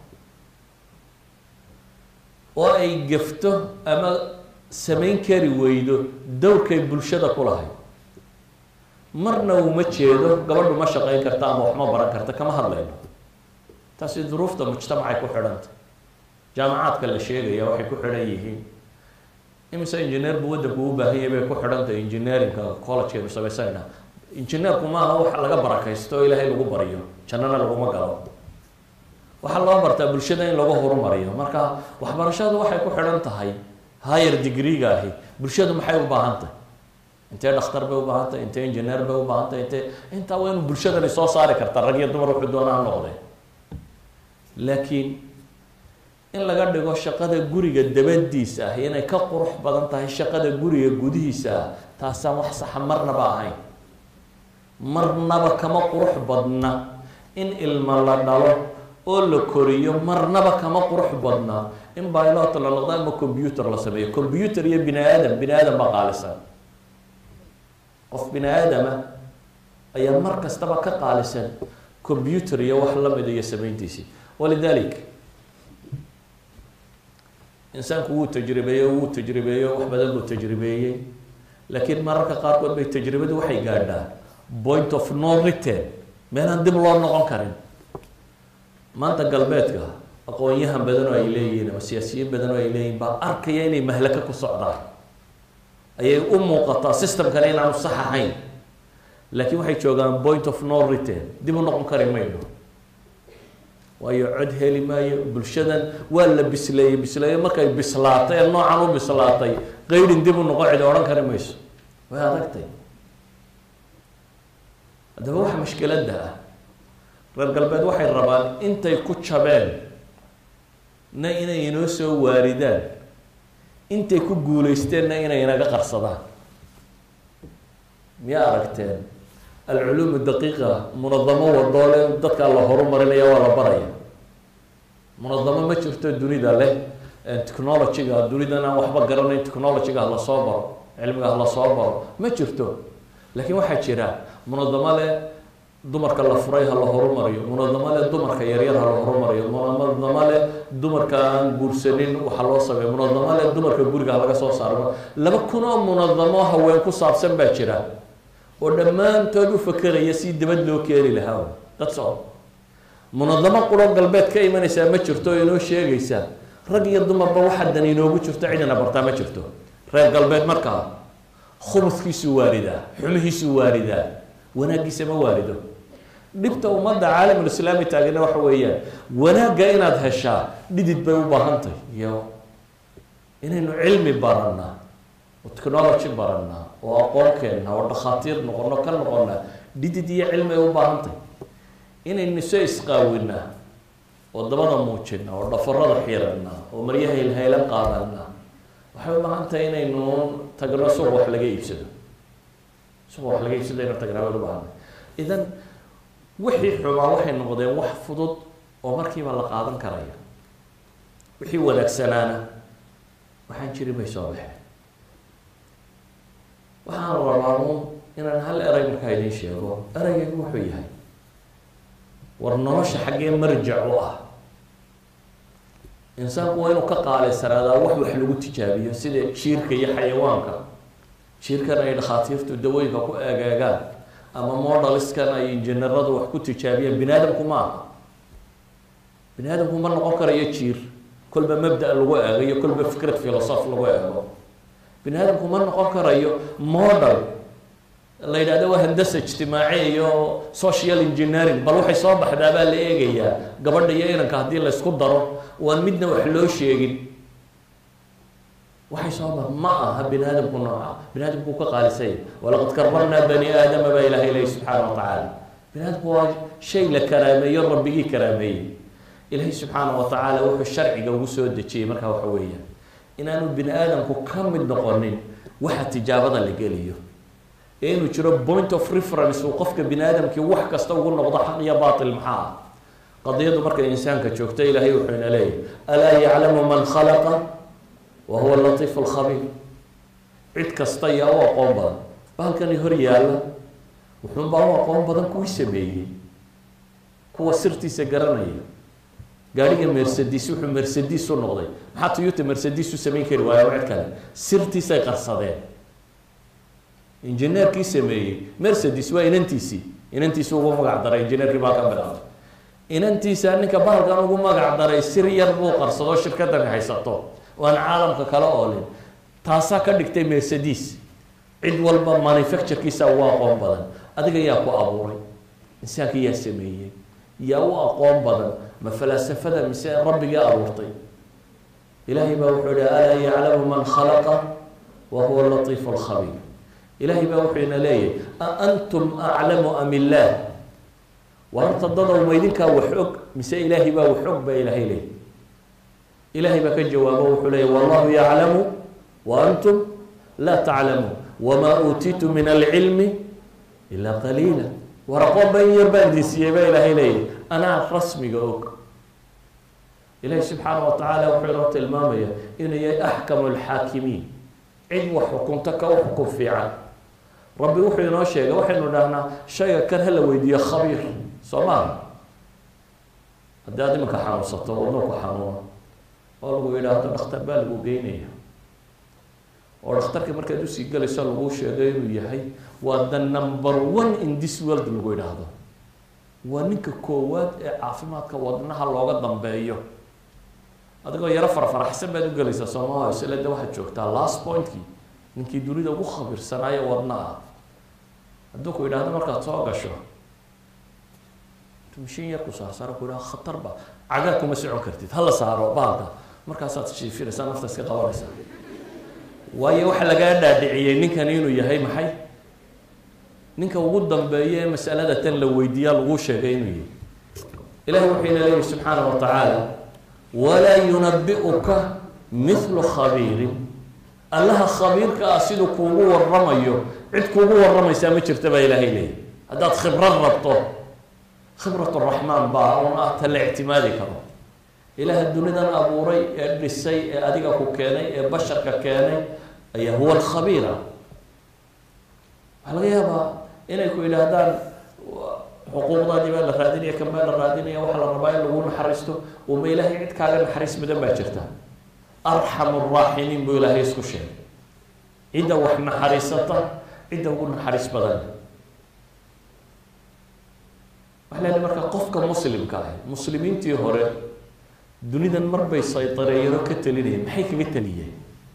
oo ay gefto ama samayn kari weydo dowrkay bulshada ku lahayd marna uma jeedo gabadhu ma shaqeyn karta ama wax ma baran karta kama hadlayno taasi duruufta mujtamacay ku xidhanta jaamacaadka la sheegaya waxay ku xidhan yihiin imise engineer buu waddanku u baahan yahay bay ku xidhantahay engineeringa collegekaynu samaysanayna engineerku maaha wax laga barakaysto oo ilaahay lagu baryo jannana laguma galo waxaa loo bartaa bulshada in lagu horumariyo marka waxbarashadu waxay ku xidhan tahay higher degree-ga ahi bulshadu maxay u baahan tahay intee dhakhtar bay u baahan tahay intee engineer bay u baahan tahay intee intaa waa inu bulshadani soo saari karta rag iyo dumar wuxuu doona ha noqdee laakiin in laga dhigo shaqada guriga dabadiisa ah inay ka qurux badan tahay shaqada guriga gudihiisa ah taasaan wax saxa marnaba ahayn marnaba kama qurux badna in ilma la dhalo oo la koriyo marnaba kama qurux badna in bilot la noqdo ama computer la sameeyo computer iyo bini aadam bini aadam baa qaalisan qof bini aadama ayaa mar kastaba ka qaalisan computer iyo wax lamida iyo samayntiisii walidalik insaanku wuu tajribeeyo wuu tajribeeyo wax badan buu tajribeeyey laakiin mararka qaarkood bay tajribadu waxay gaadhaa point of no return meelaan dib loo noqon karin maanta galbeedka aqoon-yahan badan oo ay leeyihiin ama siyaasiyiin badan oo ay leeyihin baa arkaya inay mahlaka ku socdaan ayay u muuqataa systemkana inaanu sax ahayn laakiin waxay joogaan point of no return dib u noqon kari mayno waayo cod heli maayo bulshadan waa la bisleeyey bisleeye markay bislaatay ee noocan u bislaatay qeydhin dib u noqo cidi odhan kari mayso way adagtay haddaba waxa mashkiladda ah reer galbeed waxay rabaan intay ku jabeen na inay inoo soo waaridaan intay ku guuleysteenna inay inaga qarsadaan miyaa aragteen alculuum daqiiqa munadamo wadoole dadkaa la horumarinaya waa la baraya munadamo ma jirto dunida leh technologyga dunidan aan waxba garanayn technologyga hala soo baro cilmiga hala soo baro ma jirto laakiin waxaa jira munadamo leh dumarka la furay ha la horumariyo munadamo le dumarka yaryar ha la horumariyo munadamo le dumarka aan guursanin waxa loo sameeyo munadamo le dumarka guriga ha laga soo saaro laba kun oo munadamo haween ku saabsan baa jira oo dhammaantood u fakeraya si dibad loo keeni lahaa dad socod munadamo quro galbeed ka imanaysaa ma jirto oo inoo sheegaysaa rag iyo dumarba waxa dan inoogu jirto cidina bartaa ma jirto reer galbeed markaa khubudkiisuu waaridaa xumihiisuu waaridaa wanaaggiisa ma waarido dhibta ummadda caalamulislaami taagana waxa weeyaan wanaagga inaad heshaa dhidid bay u baahantahy iyo inaynu cilmi barannaa oo technology barannaa oo aqoon keenna oo dhakhaatiir noqono ka noqona dhidid iyo cilmi ay u baahantahy inaynu soo isqaawinaa oo dabada muujina oo dhafarada xiranna oo maryaha ilhaylan qaadana waxay u baahan tahay inaynu tagno suuq wax laga iibsado suuq wax laga iibsado aynu tagnaa baynu ubaahanay idan wixii xumaa waxay noqdeen wax fudud oo markiiba la qaadan karaya wixii wanaagsanaana waxaan jirin bay soo baxeen waxaan rabaa uun inaan hal erey markaa idiin sheego ereygan wuxuu yahay war nolosha xaggee marjac u ah insaanku waa inuu ka qaaleysanaada wax wax lagu tijaabiyo sida jiirka iyo xayawaanka jiirkan ay dhakhaatiirtu dawooyinka ku eegeegaan ama modaliskan ay injineeradu wax ku tijaabiyaan bini aadamku ma aha bini aadamku ma noqon karayo jiir kolba mabda lagu eegayo kolba fikrad philosoph lagu eego bini aadamku ma noqon karayo model la yidhahdo waa handasa ijtimaaci iyo social engineering bal waxay soo baxdaa baa la eegayaa gabadha iyo inanka haddii laysku daro waan midna wax loo sheegin waxay soo ba ma aha bini aadamku nooca bini aadamku ka qaalisay walaqad karramnaa bani aadama baa ilahay ilahi subxaana wa tacaala bini aadamku waa shay la karaameeyo rabbigii karaameeyey ilahay subxaana wa tacaala wuxuu sharciga ugu soo dejiyey markaa waxa weeyaan inaanu bini aadamku ka mid noqonin waxa tijaabada la geliyo ee inuu jiro point of reference uu qofka bini aadamkii wax kasta ugu noqdo xaq iyo baatil maxaa ah qadiyadu markay insaanka joogto ilaahay wuxuu ina leeyahy alaa yaclamu man khalaqa wa huwa latiif alkhabiir cid kasta yaa u aqoon badan bahalkani hor yaalla wuxuunbaa u aqoon badan kuwii sameeyey kuwa sirtiisa garanaya gaadhiga mercedes wuxuu mercedes u noqday maxaa toyota mercedes u samayn kari waayo cid kale sirtiisay qarsadeen injineerkii sameeyey mercedes waa inantiisii inantiisi ugu magac daray injineerkii baa ka bilaabay inantiisa ninka bahalkan ugu magac daray sir yar buu qarsado shirkadani haysato oo aan caalamka kala oolin taasaa ka dhigtay mercedes cid walba manufacturekiisa ugu aqoon badan adiga yaa ku abuuray insaanka yaa sameeyey yaa u aqoon badan ma falaasafada mise rabbigii abuurtay ilaahay baa wuxuu ihi alaa yaclamu man khalaqa wa huwa latiif alkhabiir ilaahay baa wuxuu ina leeyahay a antum aclamu am illaah war horta dadow ma idinkaa wax og mise ilaahay baa wax og baa ilaahay leeyay ilaahay baa ka jawaabo wuxuu leeyahy wallahu yaclamu wa antum laa taclamuun wamaa uutiitu min alcilmi ilaa qaliila war aqoon ba in yar baan idin siiyey baa ilaahay leeyahy anaa rasmiga og ilaahay subxaana wa tacaala wuxuu inoo tilmaamaya inuu yahay axkamu alxaakimiin cid wax xukunto ka u xukun fiican rabbi wuxuu inoo sheegay waxaynu dhahnaa shayga kan hala weydiiyo khabiir soo maaha haddii aad iminka xanuunsato wadno ku xanuuno oo lagu yidhaahdo dhakhtar baa lagu geynaya oo dhakhtarka markaad usii galayso laguu sheegay inuu yahay waa the number one in this world lagu yidhaahdo waa ninka koowaad ee caafimaadka wadnaha looga dambeeyo adigoo yaro farfaraxsan baad u gelaysaa soomaha isle de waxaad joogtaa last pointkii ninkii dunida ugu khabiirsanaayo wadna ah hadduu ku yidhaahdo markaad soo gasho mishin yar ku saarsaaro ku yidhahdo khatar ba cagaa kuma socon kartid hala saaro bahalka markaasaad shiifinaysaa nafta iska qabanaysaa waayo waxa lagaa dhaadhiciyey ninkani inuu yahay maxay ninka ugu dambeeya ee masalada tan la weydiiyaa laguu sheegay inuu yahay ilahi wuxuu ina leeyahy subxaana wa tacaala walaa yunabi'uka mithlu khabiirin allaha khabiirka ah siduu kuugu waramayo cid kuugu waramaysaa ma jirta baa ilaahay leeyahy haddaad khibrad rabto khibrat raxmaan baa un ah ta la ictimaadi karo ilaaha dunidan abuuray ee dhisay ee adiga ku keenay ee basharka keenay ayaa huwa alkhabiira waxaa laga yaabaa inay ku yidhaahdaan xuquuqdaadii baa la raadinaya kan baa la raadinaya waxaa la rabaa in lagu naxariisto uma ilaahay cid kaaga naxariis mudan baa jirta arxamu raaximiin buu ilaahay isku sheegay cidda wax naxariisata cidda ugu naxariis badan waxaa leedahay marka qofka muslimka ah muslimiintii hore dunidan marbay saytareeyano ka talinayeen maxay kaga taliyeen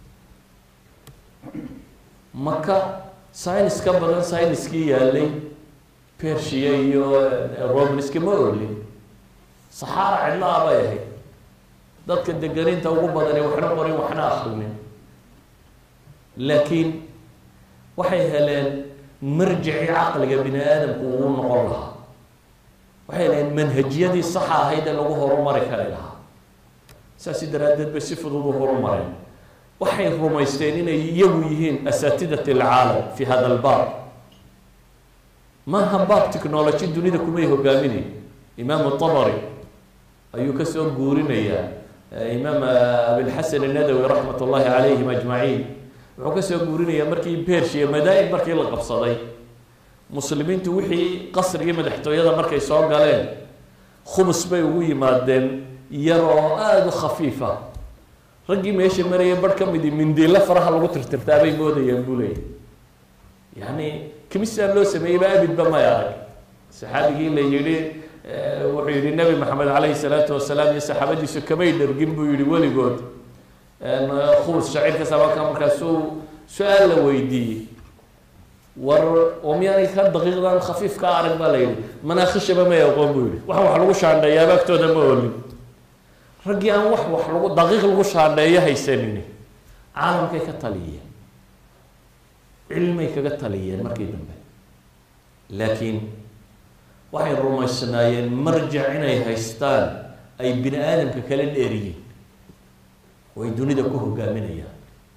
maka synis ka badan syniskii yaalay persia iyo romanska ma olin saxaara cidla a bay ahayd dadka deganinta ugu badani waxna qorin waxna akrinin laakiin waxay heleen marjicii caqliga bini aadamku uu noqon lahaa waxay heleen manhajiyadii saxa ahayd ee lagu horumari kari lahaa saasi daraaddeed bay si fudud u horumareen waxay rumaysteen inay iyagu yihiin asaatidat alcaalam fi hada albaab maaha baab technology dunida kumay hogaaminay imaam tabari ayuu kasoo guurinayaa imaam abilxasan annadawi raxmat ullahi calayhim ajmaciin wuxuu kasoo guurinayaa markii persia madaa-in markii la qabsaday muslimiintu wixii qasrigii madaxtooyada markay soo galeen khumus bay ugu yimaadeen yar oo aada u khafiifa raggii meesha marayay bar ka midi mindiilla faraha lagu tirtirtaabay moodayaan buu leeyay yani kimisaan loo sameeyeyba abidba may arag saxaabigii la yihi wuxuu yihi nabi maxamed calayhi salaatu wasalaam iyo saxaabadiisu kamay dhargin buu yihi weligood khubus shaciirka sabaka markaasuu su-aal la weydiiyey war oo miyaanay ka daqiiqdan khafiif ka arag baa la yihi manaakhishaba may aqoon buu yihi wax wax lagu shaandheeyaaba agtooda ma olin raggii aan wax wax lagu daqiiq lagu shaandheeyo haysanin caalamkay ka taliyeen cilmay kaga taliyeen markii dambe laakiin waxay rumaysnaayeen marjac inay haystaan ay bini aadamka kala dheeriyeen oo ay dunida ku hogaaminayaan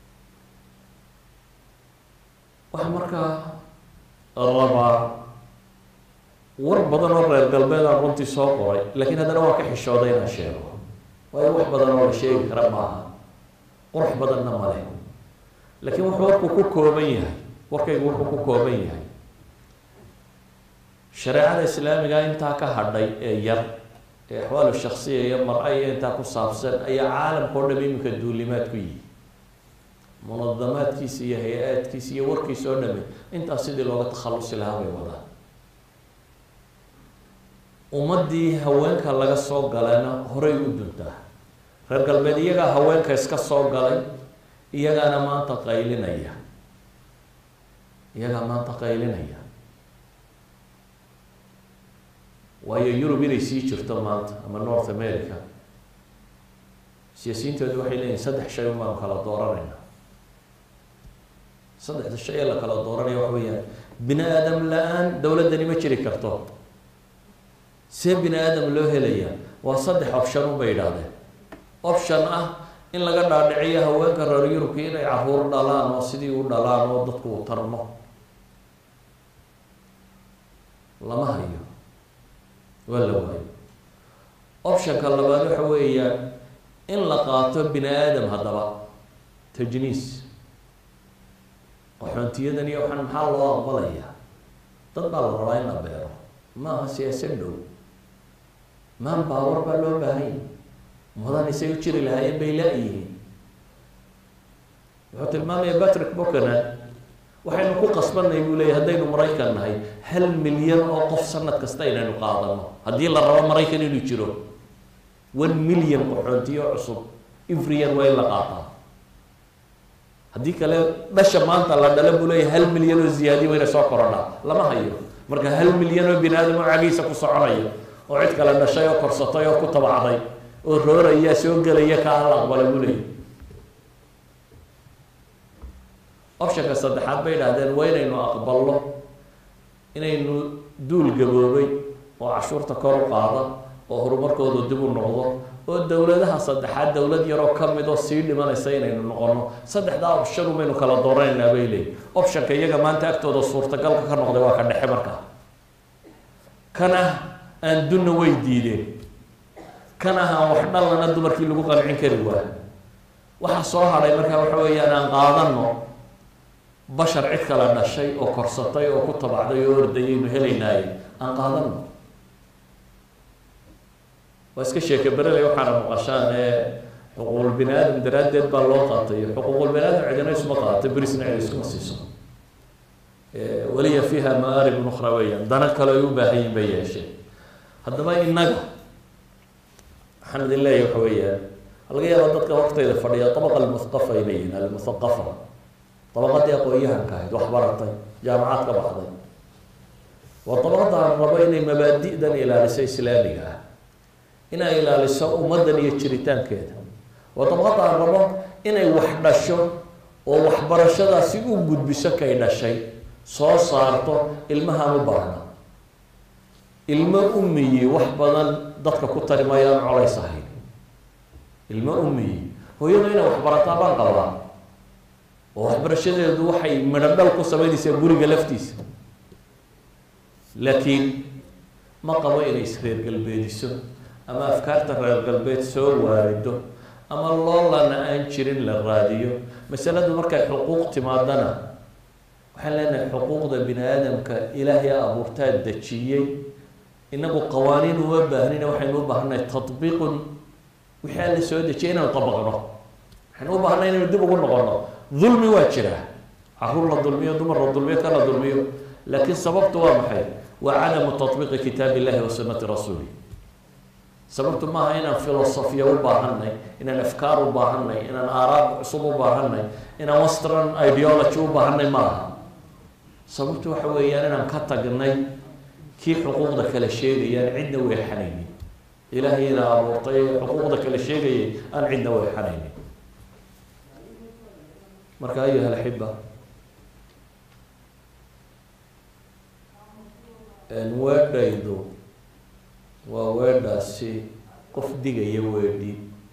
waxaa markaa rabaa war badan oo reer galbeed aan runtii soo qoray laakiin haddana waan ka xishooday inaan sheego waayo wax badan oo la sheegi kara maaha qurux badanna male laakiin wuxuu warku ku kooban yahay warkaygu wuxuu ku kooban yahay shareecada islaamiga intaa ka hadhay ee yar ee axwaalu shaksiya iyo mar-a iyo intaa ku saabsan ayaa caalamka o dham iminka duulimaad ku yihi munadamaadkiisa iyo hay-aadkiisa iyo warkiisa oo dhami intaas sidii looga takhalusi lahaa bay wadaan ummaddii haweenka laga soo galana horay u duntaa reer galbeed iyagaa haweenka iska soo galay iyagaana maanta qaylinaya iyagaa maanta qaylinaya waayo yurub inay sii jirto maanta ama north america siyaasiyiintoodu waxay leeyihin saddex shay un baanu kala dooranayna saddexda shay ee la kala dooranaya waxa weeyaan bini aadam la-aan dowladdani ma jiri karto see bini aadam loo helaya waa saddex option un bay yidhaahdeen option ah in laga dhaadhiciyo haweenka reer yurubka inay caruur dhalaan oo sidii u dhalaan oo dadku u tarmo lama hayo waa la waayo optionka labaad waxa weeyaan in la qaato bini aadam haddaba tajniis qaxoontiyadan iyo waxaan maxaa loo aqbalayaa dad baa la rabaa in la beero maaha siyaasad dhow maan baawar baa loo baahanya mudan isay u jiri lahaayeen bay la-yihiin wuxuu tilmaamaya patrick buchanan waxaynu ku qasbanay buu leeyahy haddaynu maraykan nahay hal milyan oo qof sanad kasta inaynu qaadano haddii la rabo maraykan inuu jiro one million qaxoontiyo cusub every year waa in la qaataa haddii kale dhasha maanta la dhala buu leeyahy hal milyan oo ziyaadiya wayna soo korodhaa lama hayo marka hal milyan oo bini aadam oo cagiisa ku soconaya oo cid kale dhashay oo korsatay oo ku tabacday oo rooraya soo gelaya ka aan la aqbala buu leeyahy optionka saddexaad bay idhahdeen waa inaynu aqbalno inaynu duul gaboobay oo cashuurta kor u qaada oo horumarkooda dib u noqdo oo dowladaha saddexaad dowlad yaroo kamid oo sii dhimanaysa inaynu noqono saddexdaa option umaynu kala dooranaynaa bay leeyihi optionka iyaga maanta agtooda suurtagalka ka noqday waa ka dhexe markaa kan ah aan dunna way diideen kan ah aan wax dhalana dumarkii lagu qancin kari waa waxaa soo hadhay markaa waxa weeyaan aan qaadano bashar cid kala dhashay oo korsatay oo ku tabacday oo ordayaynu helaynaaye aan qaadano waa iska sheeke bereley waxaana maqashaan ee xuquuqul bini aadam daraaddeed baa loo qaatay xuquuqul bini aadam cidina isma qaata berisna cid iskuma siiso waliya fiiha maarib nukhra weeyaan dana kale ay u baahan yihin bay yeesheen haddaba innaga waxaan idin leeyahy waxa weeyaan laga yaaba dadka hortayda fadhiya abaqa almuthaqafa ay leeyihin almuthaqafa dabaqadii aqoon-yahanka ahayd wax baratay jaamacad ka baxday waa dabaqada aan rabo inay mabaadi'dan ilaaliso islaamiga ah inay ilaaliso ummaddan iyo jiritaankeeda waa dabaqada aan rabo inay wax dhasho oo waxbarashadaasi u gudbiso kay dhashay soo saarto ilmahaan u baahna ilmo umiyi wax badan dadka ku tari mayaan colays ahayn ilmo umiyi hooyadu inay waxbarataa baan qabaa oo waxbarashadeedu waxay midho dhal ku sameynaysaa guriga laftiisa laakiin ma qabo inay isreer galbeediso ama afkaarta reer galbeed soo waarido ama loolana aan jirin la raadiyo masaladu markay xuquuq timaadana waxaan leenahay xuquuqda bini aadamka ilaahay abuurtaa dejiyey inagu qawaaniin uma baahnina waxaynu u baahannahay tatbiiqun wixii alla soo dejiyay inaynu dabaqno waxaynu u baahnay inaynu dib ugu noqono dulmi waa jiraa caruur la dulmiyo dumar la dulmiyo ka la dulmiyo laakiin sababtu waa maxay waa cadamu tatbiiqi kitaab illahi wa sunnati rasuuli sababtu maaha inaan filosofiya u baahanay inaan afkaar u baahanay inaan aaraab cusub u baahanay inaan western ideology u baahanay maaha sababtu waxa weeyaan inaan ka tagnay kii xuquuqda kale sheegayaan cidna weexanaynin ilaahayna abuurtay xuquuqda kale sheegayay aan cidna weexanaynin marka ayuha alxiba weedhaydu waa weedhaasi qof digaya weedhi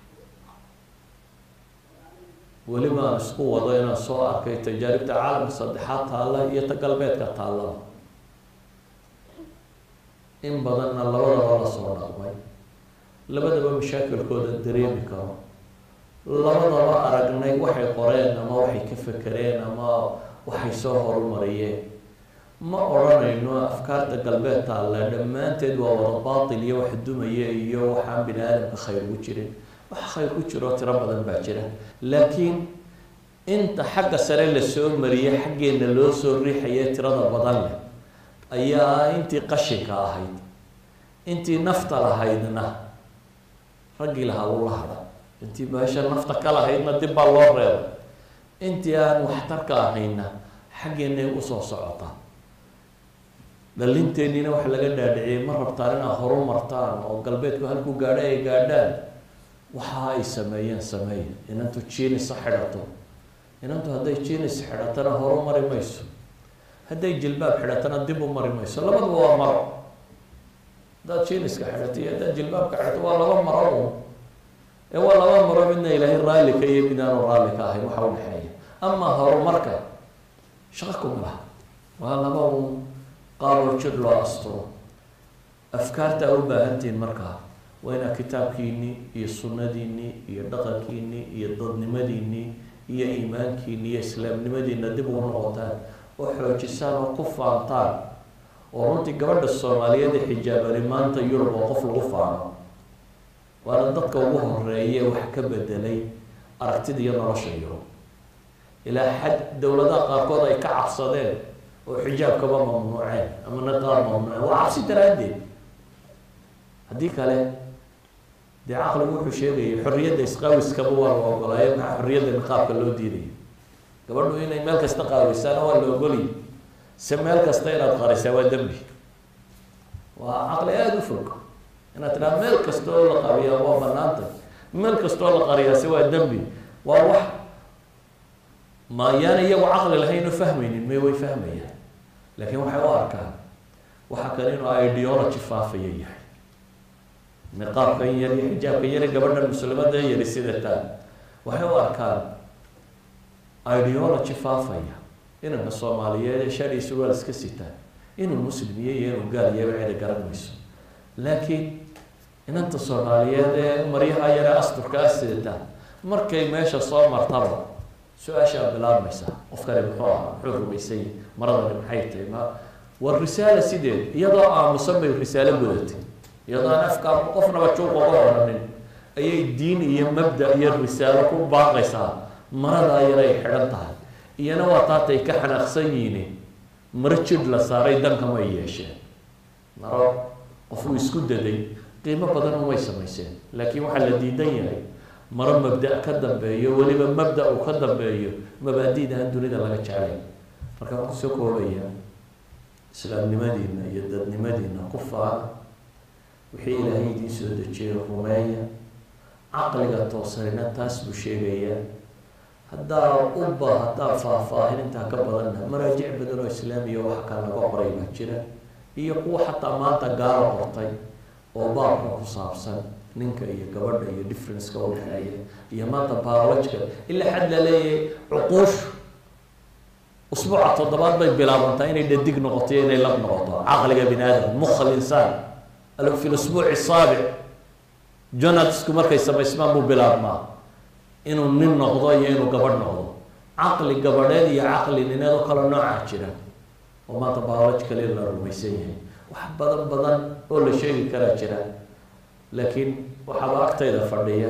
weliba aan isku wado inaan soo arkay tajaaribta caalamka saddexaad taalla iyo ta galbeedka taallaba in badanna labadaba la soo dhaqmay labadaba mashaakilkooda dareemi karo labadaba aragnay waxay qoreen ama waxay ka fekereen ama waxay soo horumariyeen ma odhanayno afkaarta galbeed taalla dhammaanteed waa wada baatil iyo wax dumaya iyo waxaan bini aadamka khayr ugu jirin wax khayr ku jiro tiro badan baa jira laakiin inta xagga sare lasoo mariyay xaggeena loo soo riixaye tirada badan leh ayaa intii qashinka ahayd intii nafta lahaydna raggii lahaa uu la hadha intii meesha nafta ka lahaydna dib baa loo reebay intii aan waxtarka ahayna xaggeenay usoo socotaa dhalinteeniina waxa laga dhaadhiciyay ma rabtaan inaad horu martaan oo galbeedku halkuu gaadho ay gaadhaan waxa ay sameeyeen sameeya inantu jinis ha xidhato inantu hadday jinis xidhatana horu mari mayso hadday jilbaab xidhatana dib u mari mayso labaduba waa maro haddaad jiniska xidhato iyo haddaad jilbaabka xidhato waa laba maro un ee waa laba maro midna ilaahay raalli ka iyo mid aanu raalli ka ahayn waxa udhexeeya amaa horumarka shaqa kuma laha waa laba un qaaboo jir loo asturo afkaarta u baahantihiin markaa waa inaad kitaabkiinii iyo sunnadiinii iyo dhaqankiinii iyo dadnimadiinii iyo iimaankiini iyo islaamnimadiina dib ugu noqotaan oo xoojisaan oo ku faantaan oo runtii gabadha soomaaliyeed ee xijaabani maanta yurub oo qof lagu faano waana dadka ugu horeeye wax ka bedelay aragtida iyo nolosha yurub ilaa xad dowladaha qaarkood ay ka cabsadeen oo xijaabkaba mamnuuceen ama niqaab mamnuuceen waa cabsi daraaddeed haddii kale dee caqligu wuxuu sheegayay xorriyadda isqaawiskaba waa la ogolaayo maxaa xorriyadda niqaabka loo diidaya gabadhu inay meel kasta qaawisaana waa la ogoliyay se meel kasta inaad qarisaa waa dembi waa caqli aada u fog inaad tidhaha meel kasta oo la qariyaa waa banaantay meel kasta oo la qariyaase waa dembi waa wax ma yaan iyagu caqli lahayn oo fahmaynin may way fahmayaan laakiin waxay u arkaan waxa kale inuu ideology faafaya yahay niqaabkan yar iyo xijaabkan yar gabadhan muslimada yari sidataan waxay u arkaan ideology faafaya inanka soomaaliyeed ee shari surwaal iska sitaan inuu muslim iyo iyo inuu gaal iyaba cidi garan mayso laakiin inanta soomaaliyeed ee maryaha yare asturka ah sidataan markay meesha soo martaba su-aashaa bilaabmaysa qofkani muxuu ahaa muxuu rumaysay maradani maxay tahay ma war risaala sideed iyadoo aamusan bay risaalo gudatay iyadoo aan afka qofnaba juuq oga odhanin ayay diin iyo mabda iyo risaalo ku baaqaysaa marada iyana ay xidhan tahay iyana waa taatay ka xanaaqsan yihiin maro jidh la saaray dankama ay yeesheen maro qofuu isku daday qiimo badan umay samayseen laakiin waxaa la diidan yahay maro mabda ka dambeeyo weliba mabda uu ka dambeeyo mabaadida aan dunida laga jeclay marka waan kusoo koobaya islaamnimadiina iyo dadnimadiina ku faana wixii ilaahay idiin soo dejiyay rumeeya caqliga toosanina taas buu sheegayaa haddaa uba haddaa faahfaahin intaa ka badanna maraajic badan oo islaamiya waxa kale laga qoray baa jira iyo kuwa xataa maanta gaalo qortay oo baabka ku saabsan ninka iyo gabadha iyo differenceka udhexeeya iyo maanta biologica ilaa xad la leeyahay cuquushu usbuuca toddobaad bay bilaabantaa inay dhadig noqoto iyo inay lab noqoto caqliga bini aadam mukha linsaan fi lusbuuci saabic jonalsku markay samaysmaan buu bilaabmaa inuu nin noqdo iyo inuu gabadh noqdo caqli gabadheed iyo caqli nineed oo kale noocaa jira oo maanta biologically la rumaysan yahay wax badan badan oo la sheegi karaa jira laakiin waxaaba agtayda fadhiya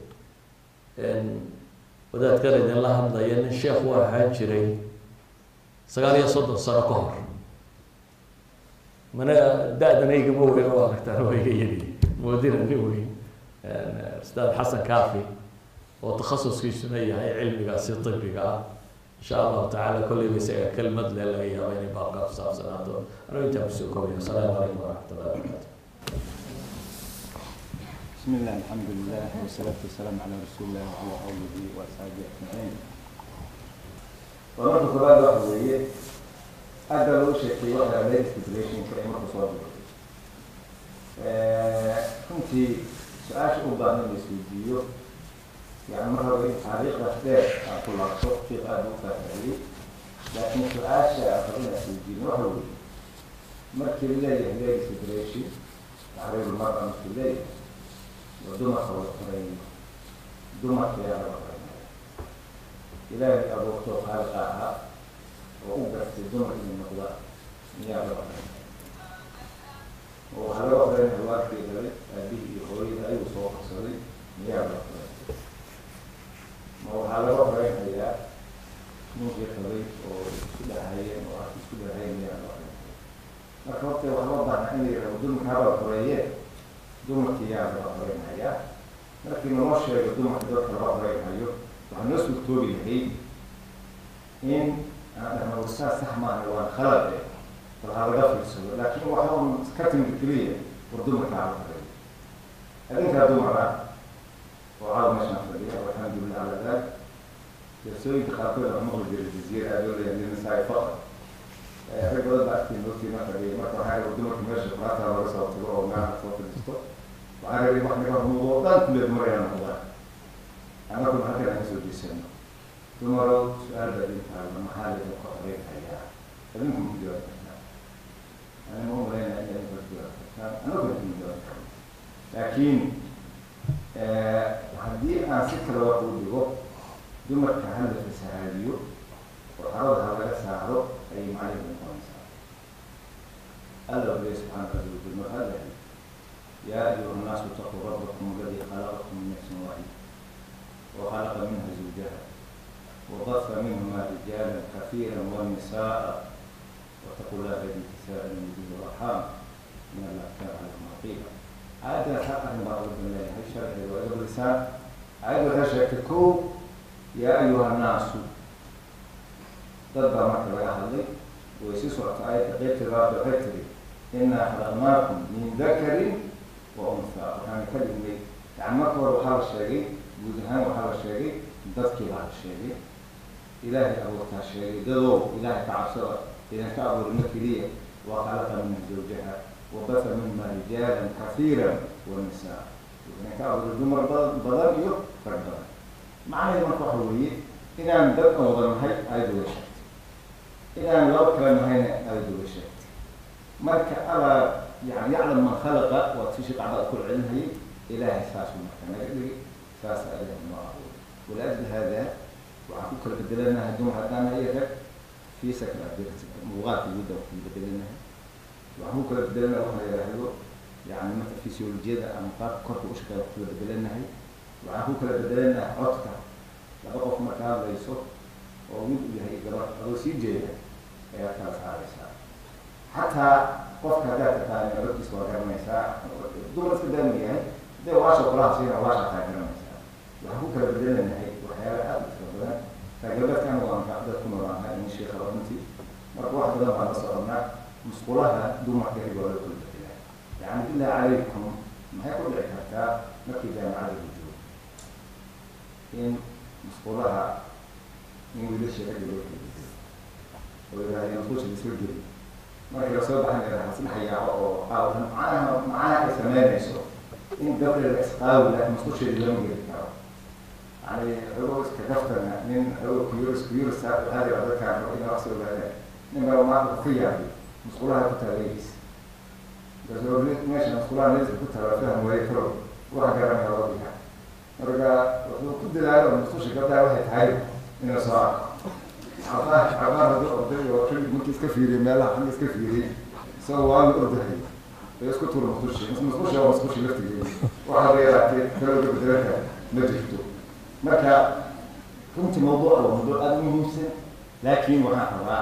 wadaadkan idinla hadlaya nin sheekh u ahaan jiray sagaal iyo soddon sano ka hor mana da-dan aygama weyn oo aragtaan waa iga yari moodina nin weyn ustaad xasan kaafi oo takhasuskiisuna yahay cilmigaasi tibiga ah insha allahu tacala kolleyba isaga kelmad le laga yaaba inay baabka ku saabsanaato anuu intaa kusoo koobaya asalaamu calaykum waraxmat ullahi wabarakatu بسم الله الحمد لله والصلاة والسلام على رسول الله وعلى آله وأصحابه أجمعين marka koobaad waxa weeye aada loo sheekay waxa la stipulationka ee marka soo dhigo runtii su-aasha u baahan in la isweydiiyo yani mar hore in taariikhdaas dheer aan ku laabto fiiq aada u faahfaahiyey laakiin su-aasha aan rabo inaan isweydiino waxa weeye markii la leeyahay leg stipulation taxriir mara markii leeyahay waa dumarka wada qoreeyo dumarka yaa laga qoreynaya ilaahay abuurtoo khaaliqa ahaa oo u gartay dumar inay noqda miyaa laga qoreynaya oo waxaa laga qoreynaya waarkii dhalay aabihii iyo hooyada ayuu soo qabsaday miyaa laga qoreynaya ma waxaa laga qoreynayaa ninkii qabay oo isku dhahayeen oo arki isku dhahayeen miyaa laga qoreynaya marka horta waxaa loo baahnaa in la yidhahdo dumarka haba qoreeyee dumarkii yaa laga qoreynayaa markii naloo sheego dumarka dadka laga qoreynayo waxaa noo suurtoobi lahayd in aan dhahno wasaa sax maaha waan khalad eh bal ha laga fiirsado laakiin waxa un ka timid keliya war dumarka hala qoreeyo adinkaa dumar ah oo caawa meeshaan fadhiya alxamdulilah ala dalik jalsooyinka qaarkood aan maqli jiray jaziira aad oo leeyahay nisaai faqr rag badan baa agtiin noogtiina fadhiya marka waxaa rabay dumarka meesha quraata laga soo tago oo meelaha soo fadhiisto waxaa rabay wax naga hormuudo oo dhan kulle dumar inaan noqdaan annagu halkan aan kasoo jeesano dumarow su-aal baa idin taalla maxaa laydin ka qoreynayaa adinku ma jawaab kartaan ani ma umaleynaya in adinku jawaab kartaan annagu idin jawaab karno laakiin haddii aan si kale wax u dhigo dumarka ha la fasahaadiyo oo xarada ha laga saaro ayay macnaheedu noqonaysaa alla ogeya subxaana caza wajal mar alla yaa ayuha الnaasu itaquu rabbakum aladi khalaqakum min nafsin waaxida وخلق منها زوجها وبث منهما رجالا كثيرا والنساء واتقوا الله الذي تساءلون به والارحام ان الله كان عليكم رقيبا عاد حق ان بعض الله هي شرح وادب اللسان عاد هشككو يا ايها الناس تدبر معك بقى حظي ويسيسوا آية قيت الرب وحيتري إنا خلقناكم من ذكر وأنثى وكان كلمة لي يعني ما كبر وحال الشيء guud ahaan waxaa la sheegay dadkii baa la sheegay ilaahay abuurtaa sheegay dadow ilaahay ka cabsada idinka abuurina keliya wa khalaqa minha zawjaha wa batha minhuma rijaalan kahiiran wa nisaa idinka abuuray dumar badan badan iyo rag badan macnaheedu marka waxa weeye inaan dad wada nahay ayadu way sheegtay inaan laba kale nahayna ayadu way sheegtay marka alaa yani yaclam man khalaqa waa tii shaqacda ku celinayay ilaahay saasuu marka naga dhigay saas أله ما أقول ولأجل هذا waxaan ku kala bedelanahay dumar haddaan iyo rag physical ability muuqaalka guud aan ku bedelanahay waxaan ku kala bedelanahay waxa la yidhaahdo yani marka physiolojiyada ama qaabka korka u shaqeeya ku kala bedelanahay waxaan ku kala bedelanahay codka laba qof marka hadlayso oo mid uu yahay gabar adoo sii jeeda ayaad kala saaraysaa xataa qofka haddaad taqaana codkiisa waa garanaysaa dumar iska daama yahay hadee waasha kulaha siina waasha taa garanaysaa waxaan ku kala bedelanahay waxyaala aad u tira badan taageerbeedkan waan dad ku noolaanahay in sheekha runtii marka wax badan baan la soconnaa musqulaha dumarka rag waa loo kala bedelaa yani billah calaykum maxay ku dhici kartaa markii jaamacada la joogo in musqulaha in wiilasha ragga loo kala bedelo oo yidhahdeen musqusha isla geli markii lasoo baxan yidhaha isdhex yaaco oo qaawan macnaha macnaha ay sameynayso in gabdheeda isqaawi laakiin musqusheeda lama geli karo yani xogo iska gaftana nin xogo kuyuris kuyuris waxaa jira dadkaan ina wax soo gaadeen nin baa maanta ku yaabay musqulaha ku taagayis gasoo meesha musqulaha meelka ku taala faham waaye karo waxa garanaya wadiga marka wuxuu ku dadaalo musqusha gabdhaha waxay tahay inuu soo arko cabaan cabaan hadduu orday oo rag markii iska fiiriyay meelaha xagga iska fiiriyay isagoo waa la ordahay ee isku tuura musqushi musqusha waa musqushi laftigeeda waxaa la yaraatee kalooga bedelaka ma jirto marka runtii mawduuca waa mawduuc aada u muhiimsan laakiin waxaan rabaa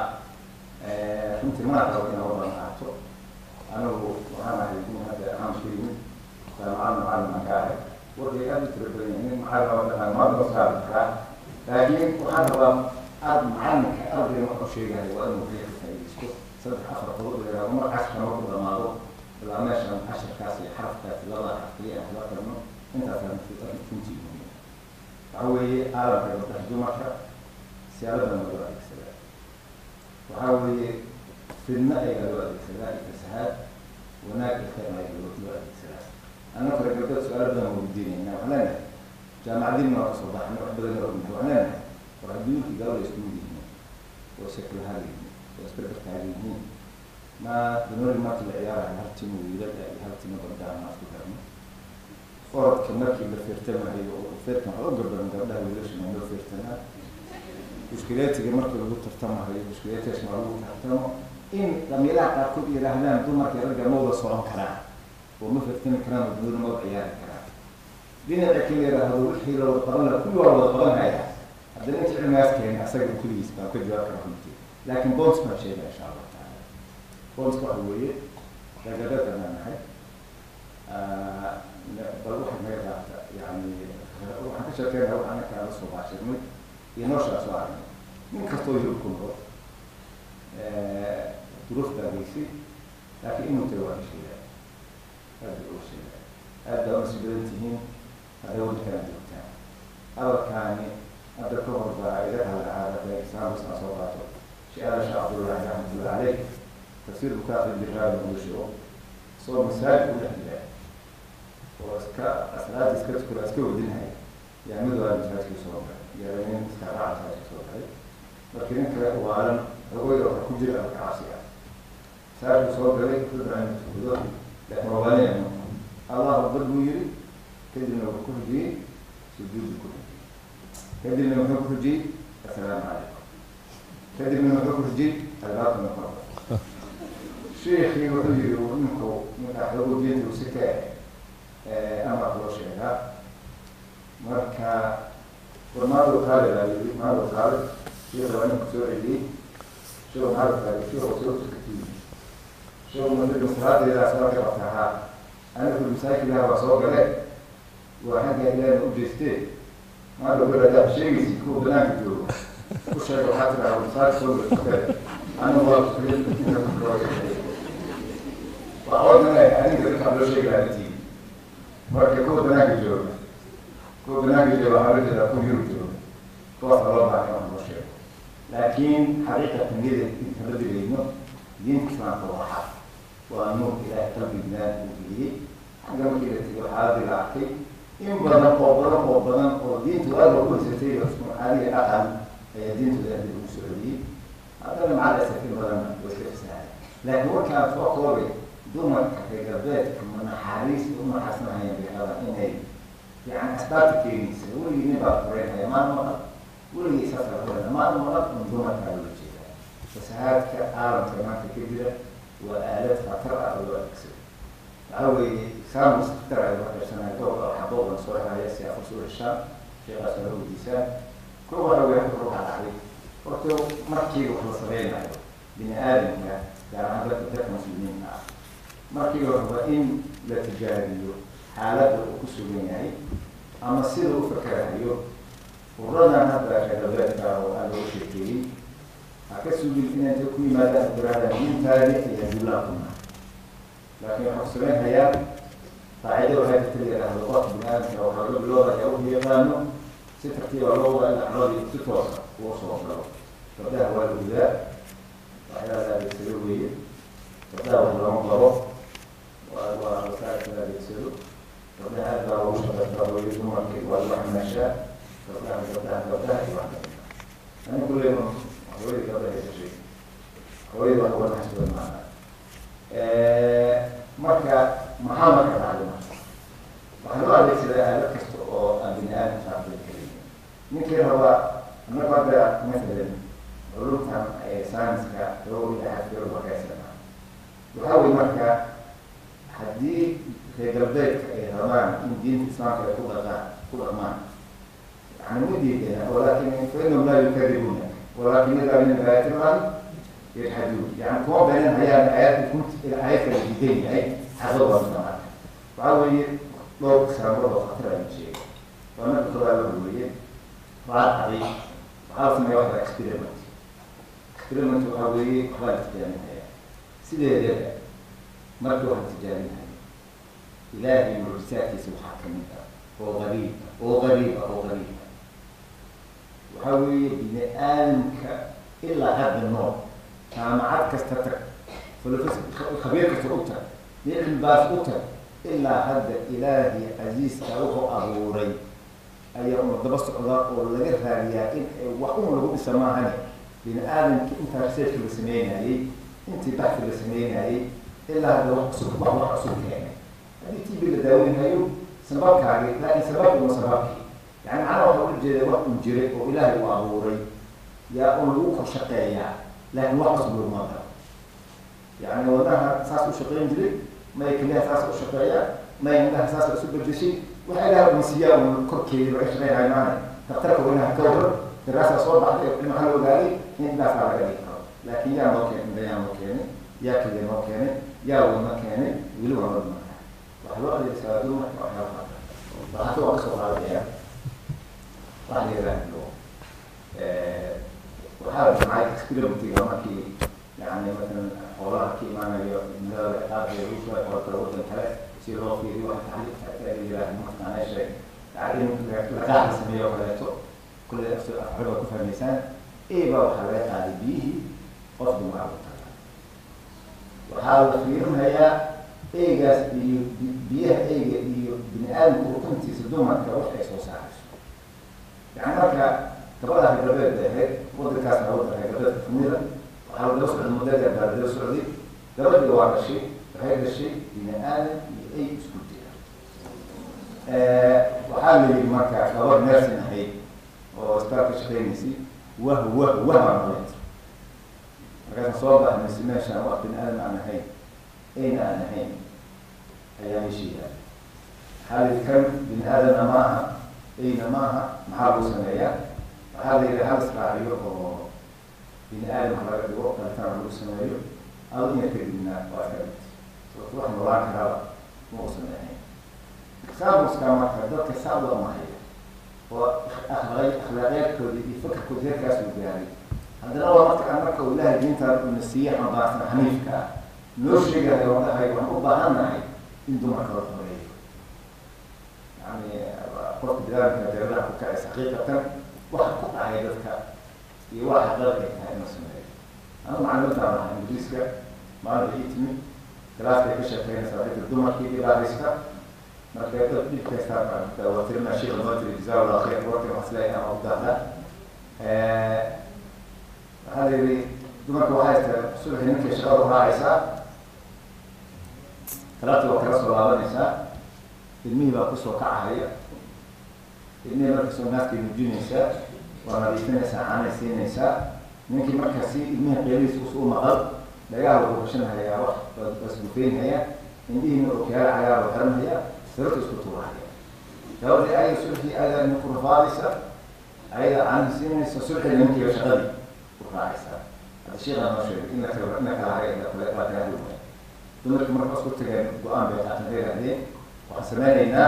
runtii mana rabo inaa wadan qaato anigu waxaan ahay nin hadda aamka yimid jaamacad macalin aan ka ahay warkay aada u tira badan yahay nin macalin oo dhaqaan maanta ma saabi karaa laakiin waxaan rabaa aad macalinka ardayga wax u sheegahay waa inuu ka faa'iidaysto saddex afar qodob la mar cashka marku dhamaado ilaa meeshan casharkaas iyo xarafkaas labada xarf kaliya aan kala tagno intaasaan runtii muhiim waxa weeye aalamka gabdhaha dumarka siyaaladan loo adeegsadaa waxa weeye fidna ayaa loo adeegsadaa iyo fasahaad wanaag iyo khayr ayaa loo loo adeegsadaa annaga kale gabdhada su-aalo badan waa weydiinayna waxaan leenahay jaamacadiina waa kasoo baxnay wax badan oo ognahay waxaan leenahay war adduunkii gabadha isku mid yihiin oo sekulahaal yihiin oo isberbertaagan yihiin ma danori marka la ciyaarayo hal timo wiilada iyo hal timo gabdhaha ma isku darno orodka markii la feertamahayo oo feertan waxaa u gabadan gabdhaha wiilashana loo feertanaa mushkileetiga markii lagu tartamahayo mushkileetigasna waa lagu tartamo in dhamiiraha qaarkood yidhaahdaan dumarka ragga ma wada socon karaan oo ma feertami karaan oo dunida ma wada ciyaari karaan dhinaca kale yidhaahdo wixii la wada qaban laha kulli waa wada qaban haya haddana inta cilmigaas keena asaga kulligiis baan ka jawaab kara runtii laakiin bonds baan sheega insha allahu taala bonds waxa weeye raggadada baan nahay bal waxay naga raabta yani waxaan ka sheekeynaa wax anaka la soo baashirnay iyo nooshaas oo aragnay nin kastoo yurub ku noqo duruuf baa geysay laakiin inuu taga waa sheegaa aad bay uga sheegaa aad baa usi badan tihiin hadday waddankana joogtaan hadalkaani hadda ka hor baa iga hadlacaada islaamkasna soo qaato sheekh sheekh cabdullahi raxmatullahi caleyh tafsiir bukaaqi biraabi muusho soo masaajid u dhex jira oo iska asraada iska tukura iska wadinhay yaa mid waa masaajidkii soo galay yaa nin iska raaca masaajidka soo galay markii ninka waalan hawooyda waxa ku jira alka cabsi ah masaajidku soo galay dadna inuu tukudo laakiin waa waalinaya allah akbar buu yiri kadibna wuxuu ku xujiyey sujuudu ku xujiyey kadibna wuxuu ku xujiyey assalaamu calaykum kadibna wuxuu ku xujiyey albaabka noqon sheekii wuxuu yiri ninku markaa xoogo diinta uu si ka amar loo sheegaa marka war maado qaali baa yiri maado qaali sheekha waa ninku soo celiyey sheekh maado qaali sheekh soo tukatiyey sheekh madriga salaadeedaa soo ka qabtahaa anigu masaakilaha waa soo gale waa xagga ilaahay u jeestee maado garadaa sheegaysi kuwa banaanka jooga u sheega waxaa tiraa masaajid soo gale anigu waa waa odanaya adinka dadkaan loo sheegi lahaa intii marka kuwa banaanka jooga kuwa banaanka jooga waxaa loo jeedaa kuwa yurub jooga kuwaasa loo baahan wax loo sheego laakiin xaqiiqatan niyada intama digayno diinta islaamka waa xaq waa nuur ilaahay qalbignaan uu geliyey xagga markii la tegay xaaladii la arkay in badan oo badan oo badan oo diintu aada ugu haysatay caadiga dhaqan ayaa diintu aada ugu soo celiyey haddana macal asaf in badan way iska fasahaday laakiin warkaan soo koobay dumarka reer galbeedka ma naxariis u naxaasnahayaan bay rabaan inay yani asbaabta keenaysa weligii nin baa fureynaya maan maqal weligii saas la hadlana ma maqan un dumarkaa loola jeedaa fasahaadka caalamka maanta ka jira waa aalad khatar ah oo loo adeegsado waxaa weeye saamus khatar ay la qaybsanayo dhowr xaboodan soo haya si afar soo heshaan sheekaas waa weydiisaan ko waxa weeye halka ruuxa dhacday horta markiiba wax la sameynayo bini aadamka gaar ahaan dadka dadka muslimiinta ah markiiba raba in la tijaabiyo xaaladda uu ku sugan yahay ama sida u fakerayo ururadan hadda reerbeedka oo aan loo sheekeeyey ha ka sugin inay inta ku yimaadaan tirahdaan diintaadi iyo dullaakuna laakiin waxaa kusameyn hayaan qaacido waxay jirta la yidhaahdo qof bini aadamka waxaa loo biloodaya u yaqaano si tartiiba loo wada in acloodii si toosa uu soo galo gabdhaha waa la gudaa waxyaalaha la adeegsado weeye gabdhaha wax looma qabo waa waa wasaarka la adeegsado gabdhaha aad baa loogu shaqaystaa weeye dumarka waa lagu xamaashaa gabdhaha gabdhaha gabdhaha iyo wax kamida ani kulley hooyadii gabdhaha dhashay hooyadii wax uga naxsudan maana marka maxaa marka dhacday marka waxaa loo adeegsadaa aalad kasta oo aan bini aadam saaqday keliya ninkii rabaa annagu hadda masalan culumtan saynska loo ilaxafiro waxaysana waxaa weye marka haddii reer galbeedka ay rabaan in diinta islaamka ay ku dhaqaan ku dhaqmaan yani ma diidana walakin fainahum laa yukadibuna walakin idaa min aayaati illahi yajhaduun yani kuma beenan hayaan aayaadka kunt aayadka la diidan yahay xaqada waa mida marka waxaa weeye dhowr saabad oo khatar aynu sheegay waa marka kodaa la weeye waxaa dhacday waxaa la sameeya waxda experiment experiment waxaa weeye waxbaa la tijaaminaya sideedeeda marka waxa tijaaminaya ilaahay mucjisaadkiisa waxaa kamid ah oo qariib ah oo qariib ah oo qariib ah waxaa weeye bini aadamka ilaa hadda nool jaamacad kasta tag khabiir kasta u tag nicmi baas u tag ilaa hadda ilaahay casiiska wuxuu abuuray ayaa una daba socdaa oo laga raadiyaa in wax un lagu dhisa maahane bini aadamki intaa researchka la sameynayey intii baxfi la sameynayey ilaa hadda wax cusub wax wax cusub keenay haddii tv la daaweynayo sababkaagi laakiin sababki uma sababkii yani macnaha waxa ula jeeda wax un jiray oo ilaahay uu abuuray yaa un lagu kor shaqeeyaa laakiin wax cusub laguma daro yani wadnaha saas u shaqeyn jiray may keliyaha saas u shaqeeyaa may indhaha saas isu bedeshay waxay ilaha unsiyaa un korkeeda laga shaqeynayo maana daktarka weynaha ka waran daraasaa soo baxday maxaa la ogaaday in indhaasaa laga dhigi karo laakiin yaa noo keenay indha yaa noo keenay yaa keliya noo keenay yaa wadna keenay weli waa wadna waxaa loo adeegsadaa dumarka waxyaaba qaata waxaa waa kasoo qaadaya waxa la yidhaahdo waxaa la samcay experimentiga markii yani masalan xoolaha ka imaanayo midada qaabka lagu soo xoolkala wadan kale si loo fiiriyo waxa taxliiq yidhaahdo mataqaana sheeg yani laqaax la sameeyo kaleeto kulle afxul waa ku fahmaysaan eba waxaa laga qaaday biyihii qof dumar u taga waxaa la fiirinayaa eygaas iyo biyaha eyga iyo bini aadamka ukuntiisa dumarka wax ay soo saarayso yani marka gabadha reergabeed ahayd wadankaasna wadan reergabeedka kamida waxaa lagala socday muddada baa lagala socday gabadhii waa dhashay waxay dhashay bini aadam iyo ey isku jira waxaa la yidhi marka gabar nersin ahayd oo isbitaalka shaqeynaysay wah wah wah baa nolet markaasa soo baxnaysi meeshaan wax bini aadam aan ahayn eyna aan ahayn ayaa meesha yaala waxaa la yidhi kan bini aadamna maaha eyna maaha maxaa lagu sameeyaa waxaa la yidhi hal israaciyo oo bini aadam ha laga dhigo dhalitaan lagu sameeyo adinya kadibna waa ka dhigtay sababto wax noolaan karaaba ma uusan ahayn saabuska marka dadka saab waa mahaya oo akhlaaq akhlaaqyaadkooda iyo fakarkooda heerkaas uu gaaray haddana waa marka aan marka uu ilaahay diintaan una siiyey xambaarsan xaniifka ah noo sheegayo oo dhahay waxaan u baahannahay in dumarka la horeeyo yani qofka bidaalamka deeradaha ku kacaysa xaqiiqatan waxa ku dhacay dadka iyo waxa xaqeeq ay tahay inuu sameeyo anu macalimadaan ahaa ingiriiska maalinta ii timi galaaskay ka sheekeynaysaa dadka dumarkii dhibaataysta marka dad dhibkaysta waa tirina sheekh noo tiri jazaa allah khayr warkan wax isleeyahay ama udaada waxaa la yidhi dumarka waxay tahay subaxii ninkay shaqada u raacaysaa talaabtii waa kala soo laabanaysaa ilmihii baa kusoo kacahaya ilmihii markasoo naaskay muujinaysaa waa nadiifinaysaa caanay siinaysaa ninkii markaasi ilmihi qeelihiis us u maqal dhagaha wuxuu gashanhayaa wax basbufeynhaya indhihiina ookiyaala cagaar oo xiranhaya sababta isku tuurahaya gabadhii ayada sulxii ayada ninku rafaadaysa ayada caanhi siinaysa sulxiga ninkiiba shaqadii u raacaysaa hadda sheekha noo sheegay in la kala in la kala haray la kala la kala hadlaya dumarki marka isku tageen go-aan bay qaatan ka yidhahdeen waxaan sameynaynaa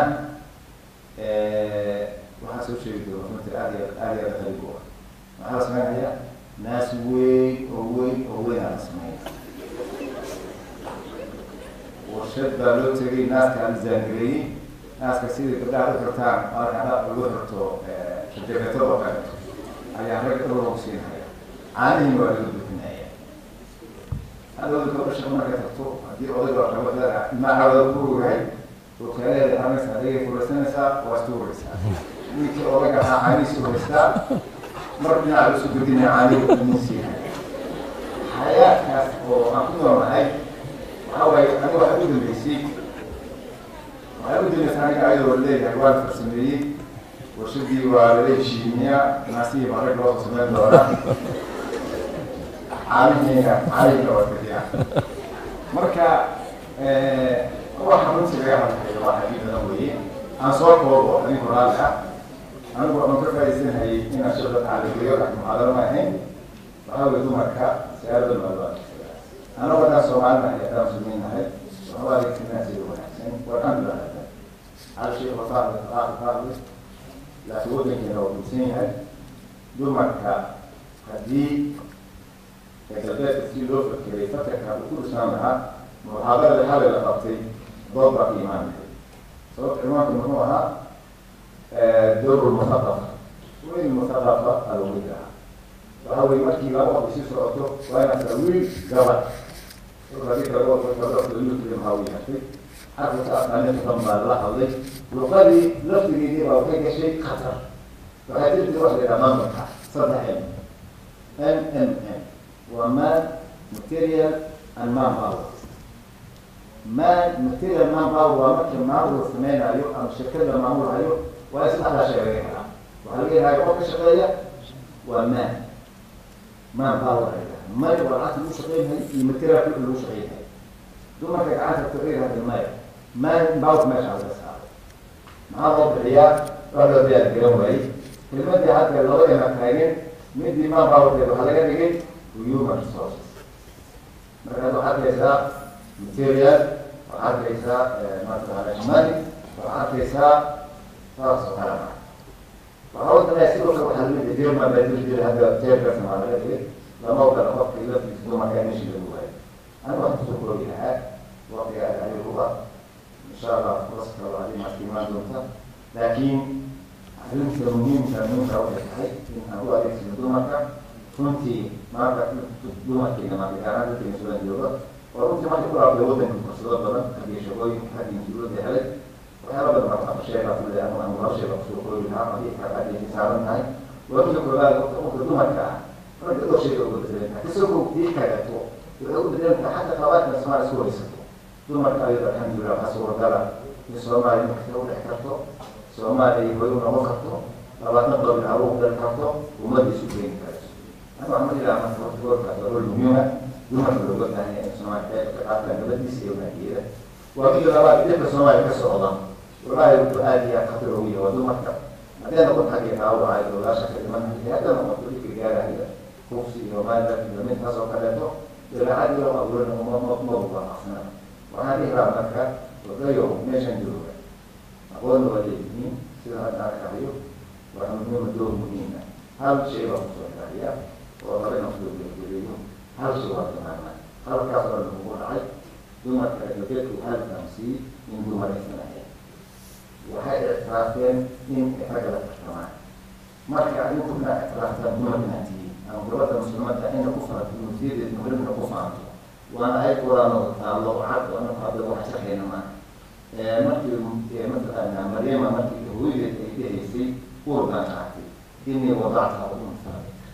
waxaan soo sheegi doona runtii aad iyo aad iyo aad qalib u ah maxaa la sameynayaa naas weyn oo weyn oo weyn aa la sameynaya warshad baa loo tegay naaska aan zaangareeyey naaska sidai gabdhaha u xirtaan marka lagu xirto jakeetada oo kale ayaa rag dhowr lagu siinaya caanihiina waa laga buuxinaya hadhowda gabdha shaqa markay tagto haddii odayga gabadha ilmaha ku ogahay oo kaaleeda hamaysa adigay furaysanaysaa waa istuuraysaa ninkii odayga ahaa caanihiisa u haystaa mar dhinaca lasu gudinaya caanihi usiinaya xayaadkaas oo aan ku noolnahay waxaa waaye aniga waxa u dambeysay waxay u dambeysay aniga ayadoo leeyahay waa la farsameeyey warshadii waa lala heshiimiyaa naasihii baa rag loo sameyn doonaa caalihiina caalihiina waa kadiya marka waxa runtii laga hadlayo waa xadiid badan weeye aan soo koobo adinku raalli ah anigu aan ka faa'iidsanhayay inaan shaqada tacaaligeeyo laakiin muxaadaro ma ahayn waxaa weye dumarka siyaarada maalmaad annagu haddaan soomaalina ay haddaan muslimiin nahay waxu adeegsanaa sida wanaagsan walxamdulilah hal sheekh wafaaqli faaqli faaqli laakiin waddankeena waa gudsan yahay dumarka haddii galbeedka si loo fakeray fakarka uu ku dhisnaan lahaa muxaadarada xalay la qabtay dood baa ka imaan lahay sababta ciwaanka muxuu ahaa dowr lmuthaqaf wiil muthaqafa alawid ah waxa weye markii laba qof isi socoto waa inaad taa wiil gabad hadii kale wiilkii maxaa u yahay xarfika aqaaninta dhan baa la hadlay luqadii laftigeedii baa waxay gashay khatar waxay jirtay wax la yidhaha maamulka saddex m m m m waa man material and man power man material man power waa marka maamul la sameynayo ama shirkad la maamulhayo waa in saddexdaa shay laga helaa waxaa laga helaya qof ka shaqeeya waa man man power la yidhaha may waa lacagta lagu shaqeynhay iyo materialka wixii lagu shaqeynhay dumarka gacanta kuxir hadda maya man power meesha laga saaro maxaa loo bixiyaa waa loo diyaar garan waayey kelmadii hadda laba ema taageen midii man powerkeed waxaa laga dhigay human resources markaad waxaad haysaa material waxaad haysaa mataqaana money waxaad arkaysaa saas oo kale ma waxaa wadana sidoo kale waxaa lamid ah jerman baa jiri jiray hadda jeerkaasna waa laga dhigay lama ogala qofka ilaftiisa dumarka in meshi lagu waayo aniga waxaan kusoo koobi lahaa waqtiga ayuba insha allah furas kale waa adii maska imaan doonta laakiin arrinta muhiimka muhiimka waxay tahay in aan u adeegsano dumarka runtii maanta dumarkeena maanta gaaraan dadkeena sudan jooga oo runtii marka ku laabtay waddanka fursado badan haddii shaqooyinka haddii dowladda helay waxyaala badan baa afar sheega kule ama ama laba sheega kusoo koobi lahaa haddii haddii saaran tahay waa midda koobaad qofka dumarka ah ragga dhowr sheega uga bedelan tahay isagoo dii kagato waxay u bedelan tahay xataa qabaadka soomaali isku haysato dumarka ayada alxamdulilah waxaa suuragala in soomaaliya markasta u dhex karto soomaaliya way u noqon karto labaatan dolar caruur dali karto ummadda isu keeni karto أنا أعمل إلى أن تقول كتقول مهمة دون الوجود يعني سماع كتاب نبدي سيونا كذا وأكيد لما بديت سماع كسر الله والله يقول هذه خطر هوية ودون مكتب بعدين أقول حاجة أو عايز ولا شك لمن هذا ما قلت لك رجال هذا خوفي وما ذاك من هذا وكذا إلى هذه لو أقول إنه ما ما ما هو أصلا وهذه رامك وغيره ميشن جروبه أقول له ولي سيدنا هذا كهيو وأنا من دور مهمة هذا شيء بخصوص هذا oo laba nafdood la geliyo hal shay waa tamaama halkaas oo lagu dhacay dumarka galbeedku hal fahamsiiyey in dumar aysan ahayn waxay ictiraafteen in ragga la tartamaan marka adinku inaa ictiraaftaan dumar inaad tihiin ama gabadha muslimadda ina ku faanto nufsiyadeed muhrimna ku faanto waana ay quraano taallo cad oo anaku hadda wax shaqeyna maaha markii mataqaanaa maryama markii hooyadeed ay dhahaysay uur baan qaatay inii wadacta unsa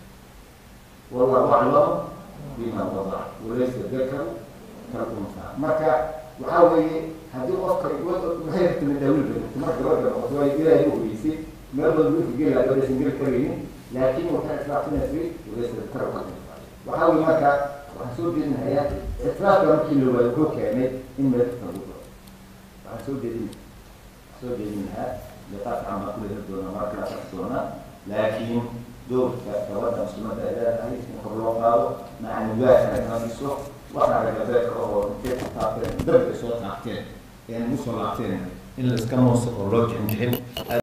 والله أعلم بما وضع وليس الذكر كالأنثى marka waxaa weeye haddii qofka maxay rabta min daawil bay marka gabadha noqoto waa ilaahay u hogeysay meel badan wiilka geli lahaa gabadhaysan geli karaynin laakiin waxay islaafsanaysa walaysa tara waxaa weye marka waxaan soo jeedinayaa islaafka markii la waayo wuxuu keenay in meel kasta lagu daro waxaan soo jeedin soo jeedin lahaa liqaadka camaa kula heli doona marka la arki doona laakiin doorka gabadha muslimadda ay leedahay in kor loo qaado maca nibaasha ay nadiso waxaa ragabeedka oo intay ku taabteen dabka soo taabteen een usoo laabteen in la iska mooso oo loo jixin jixin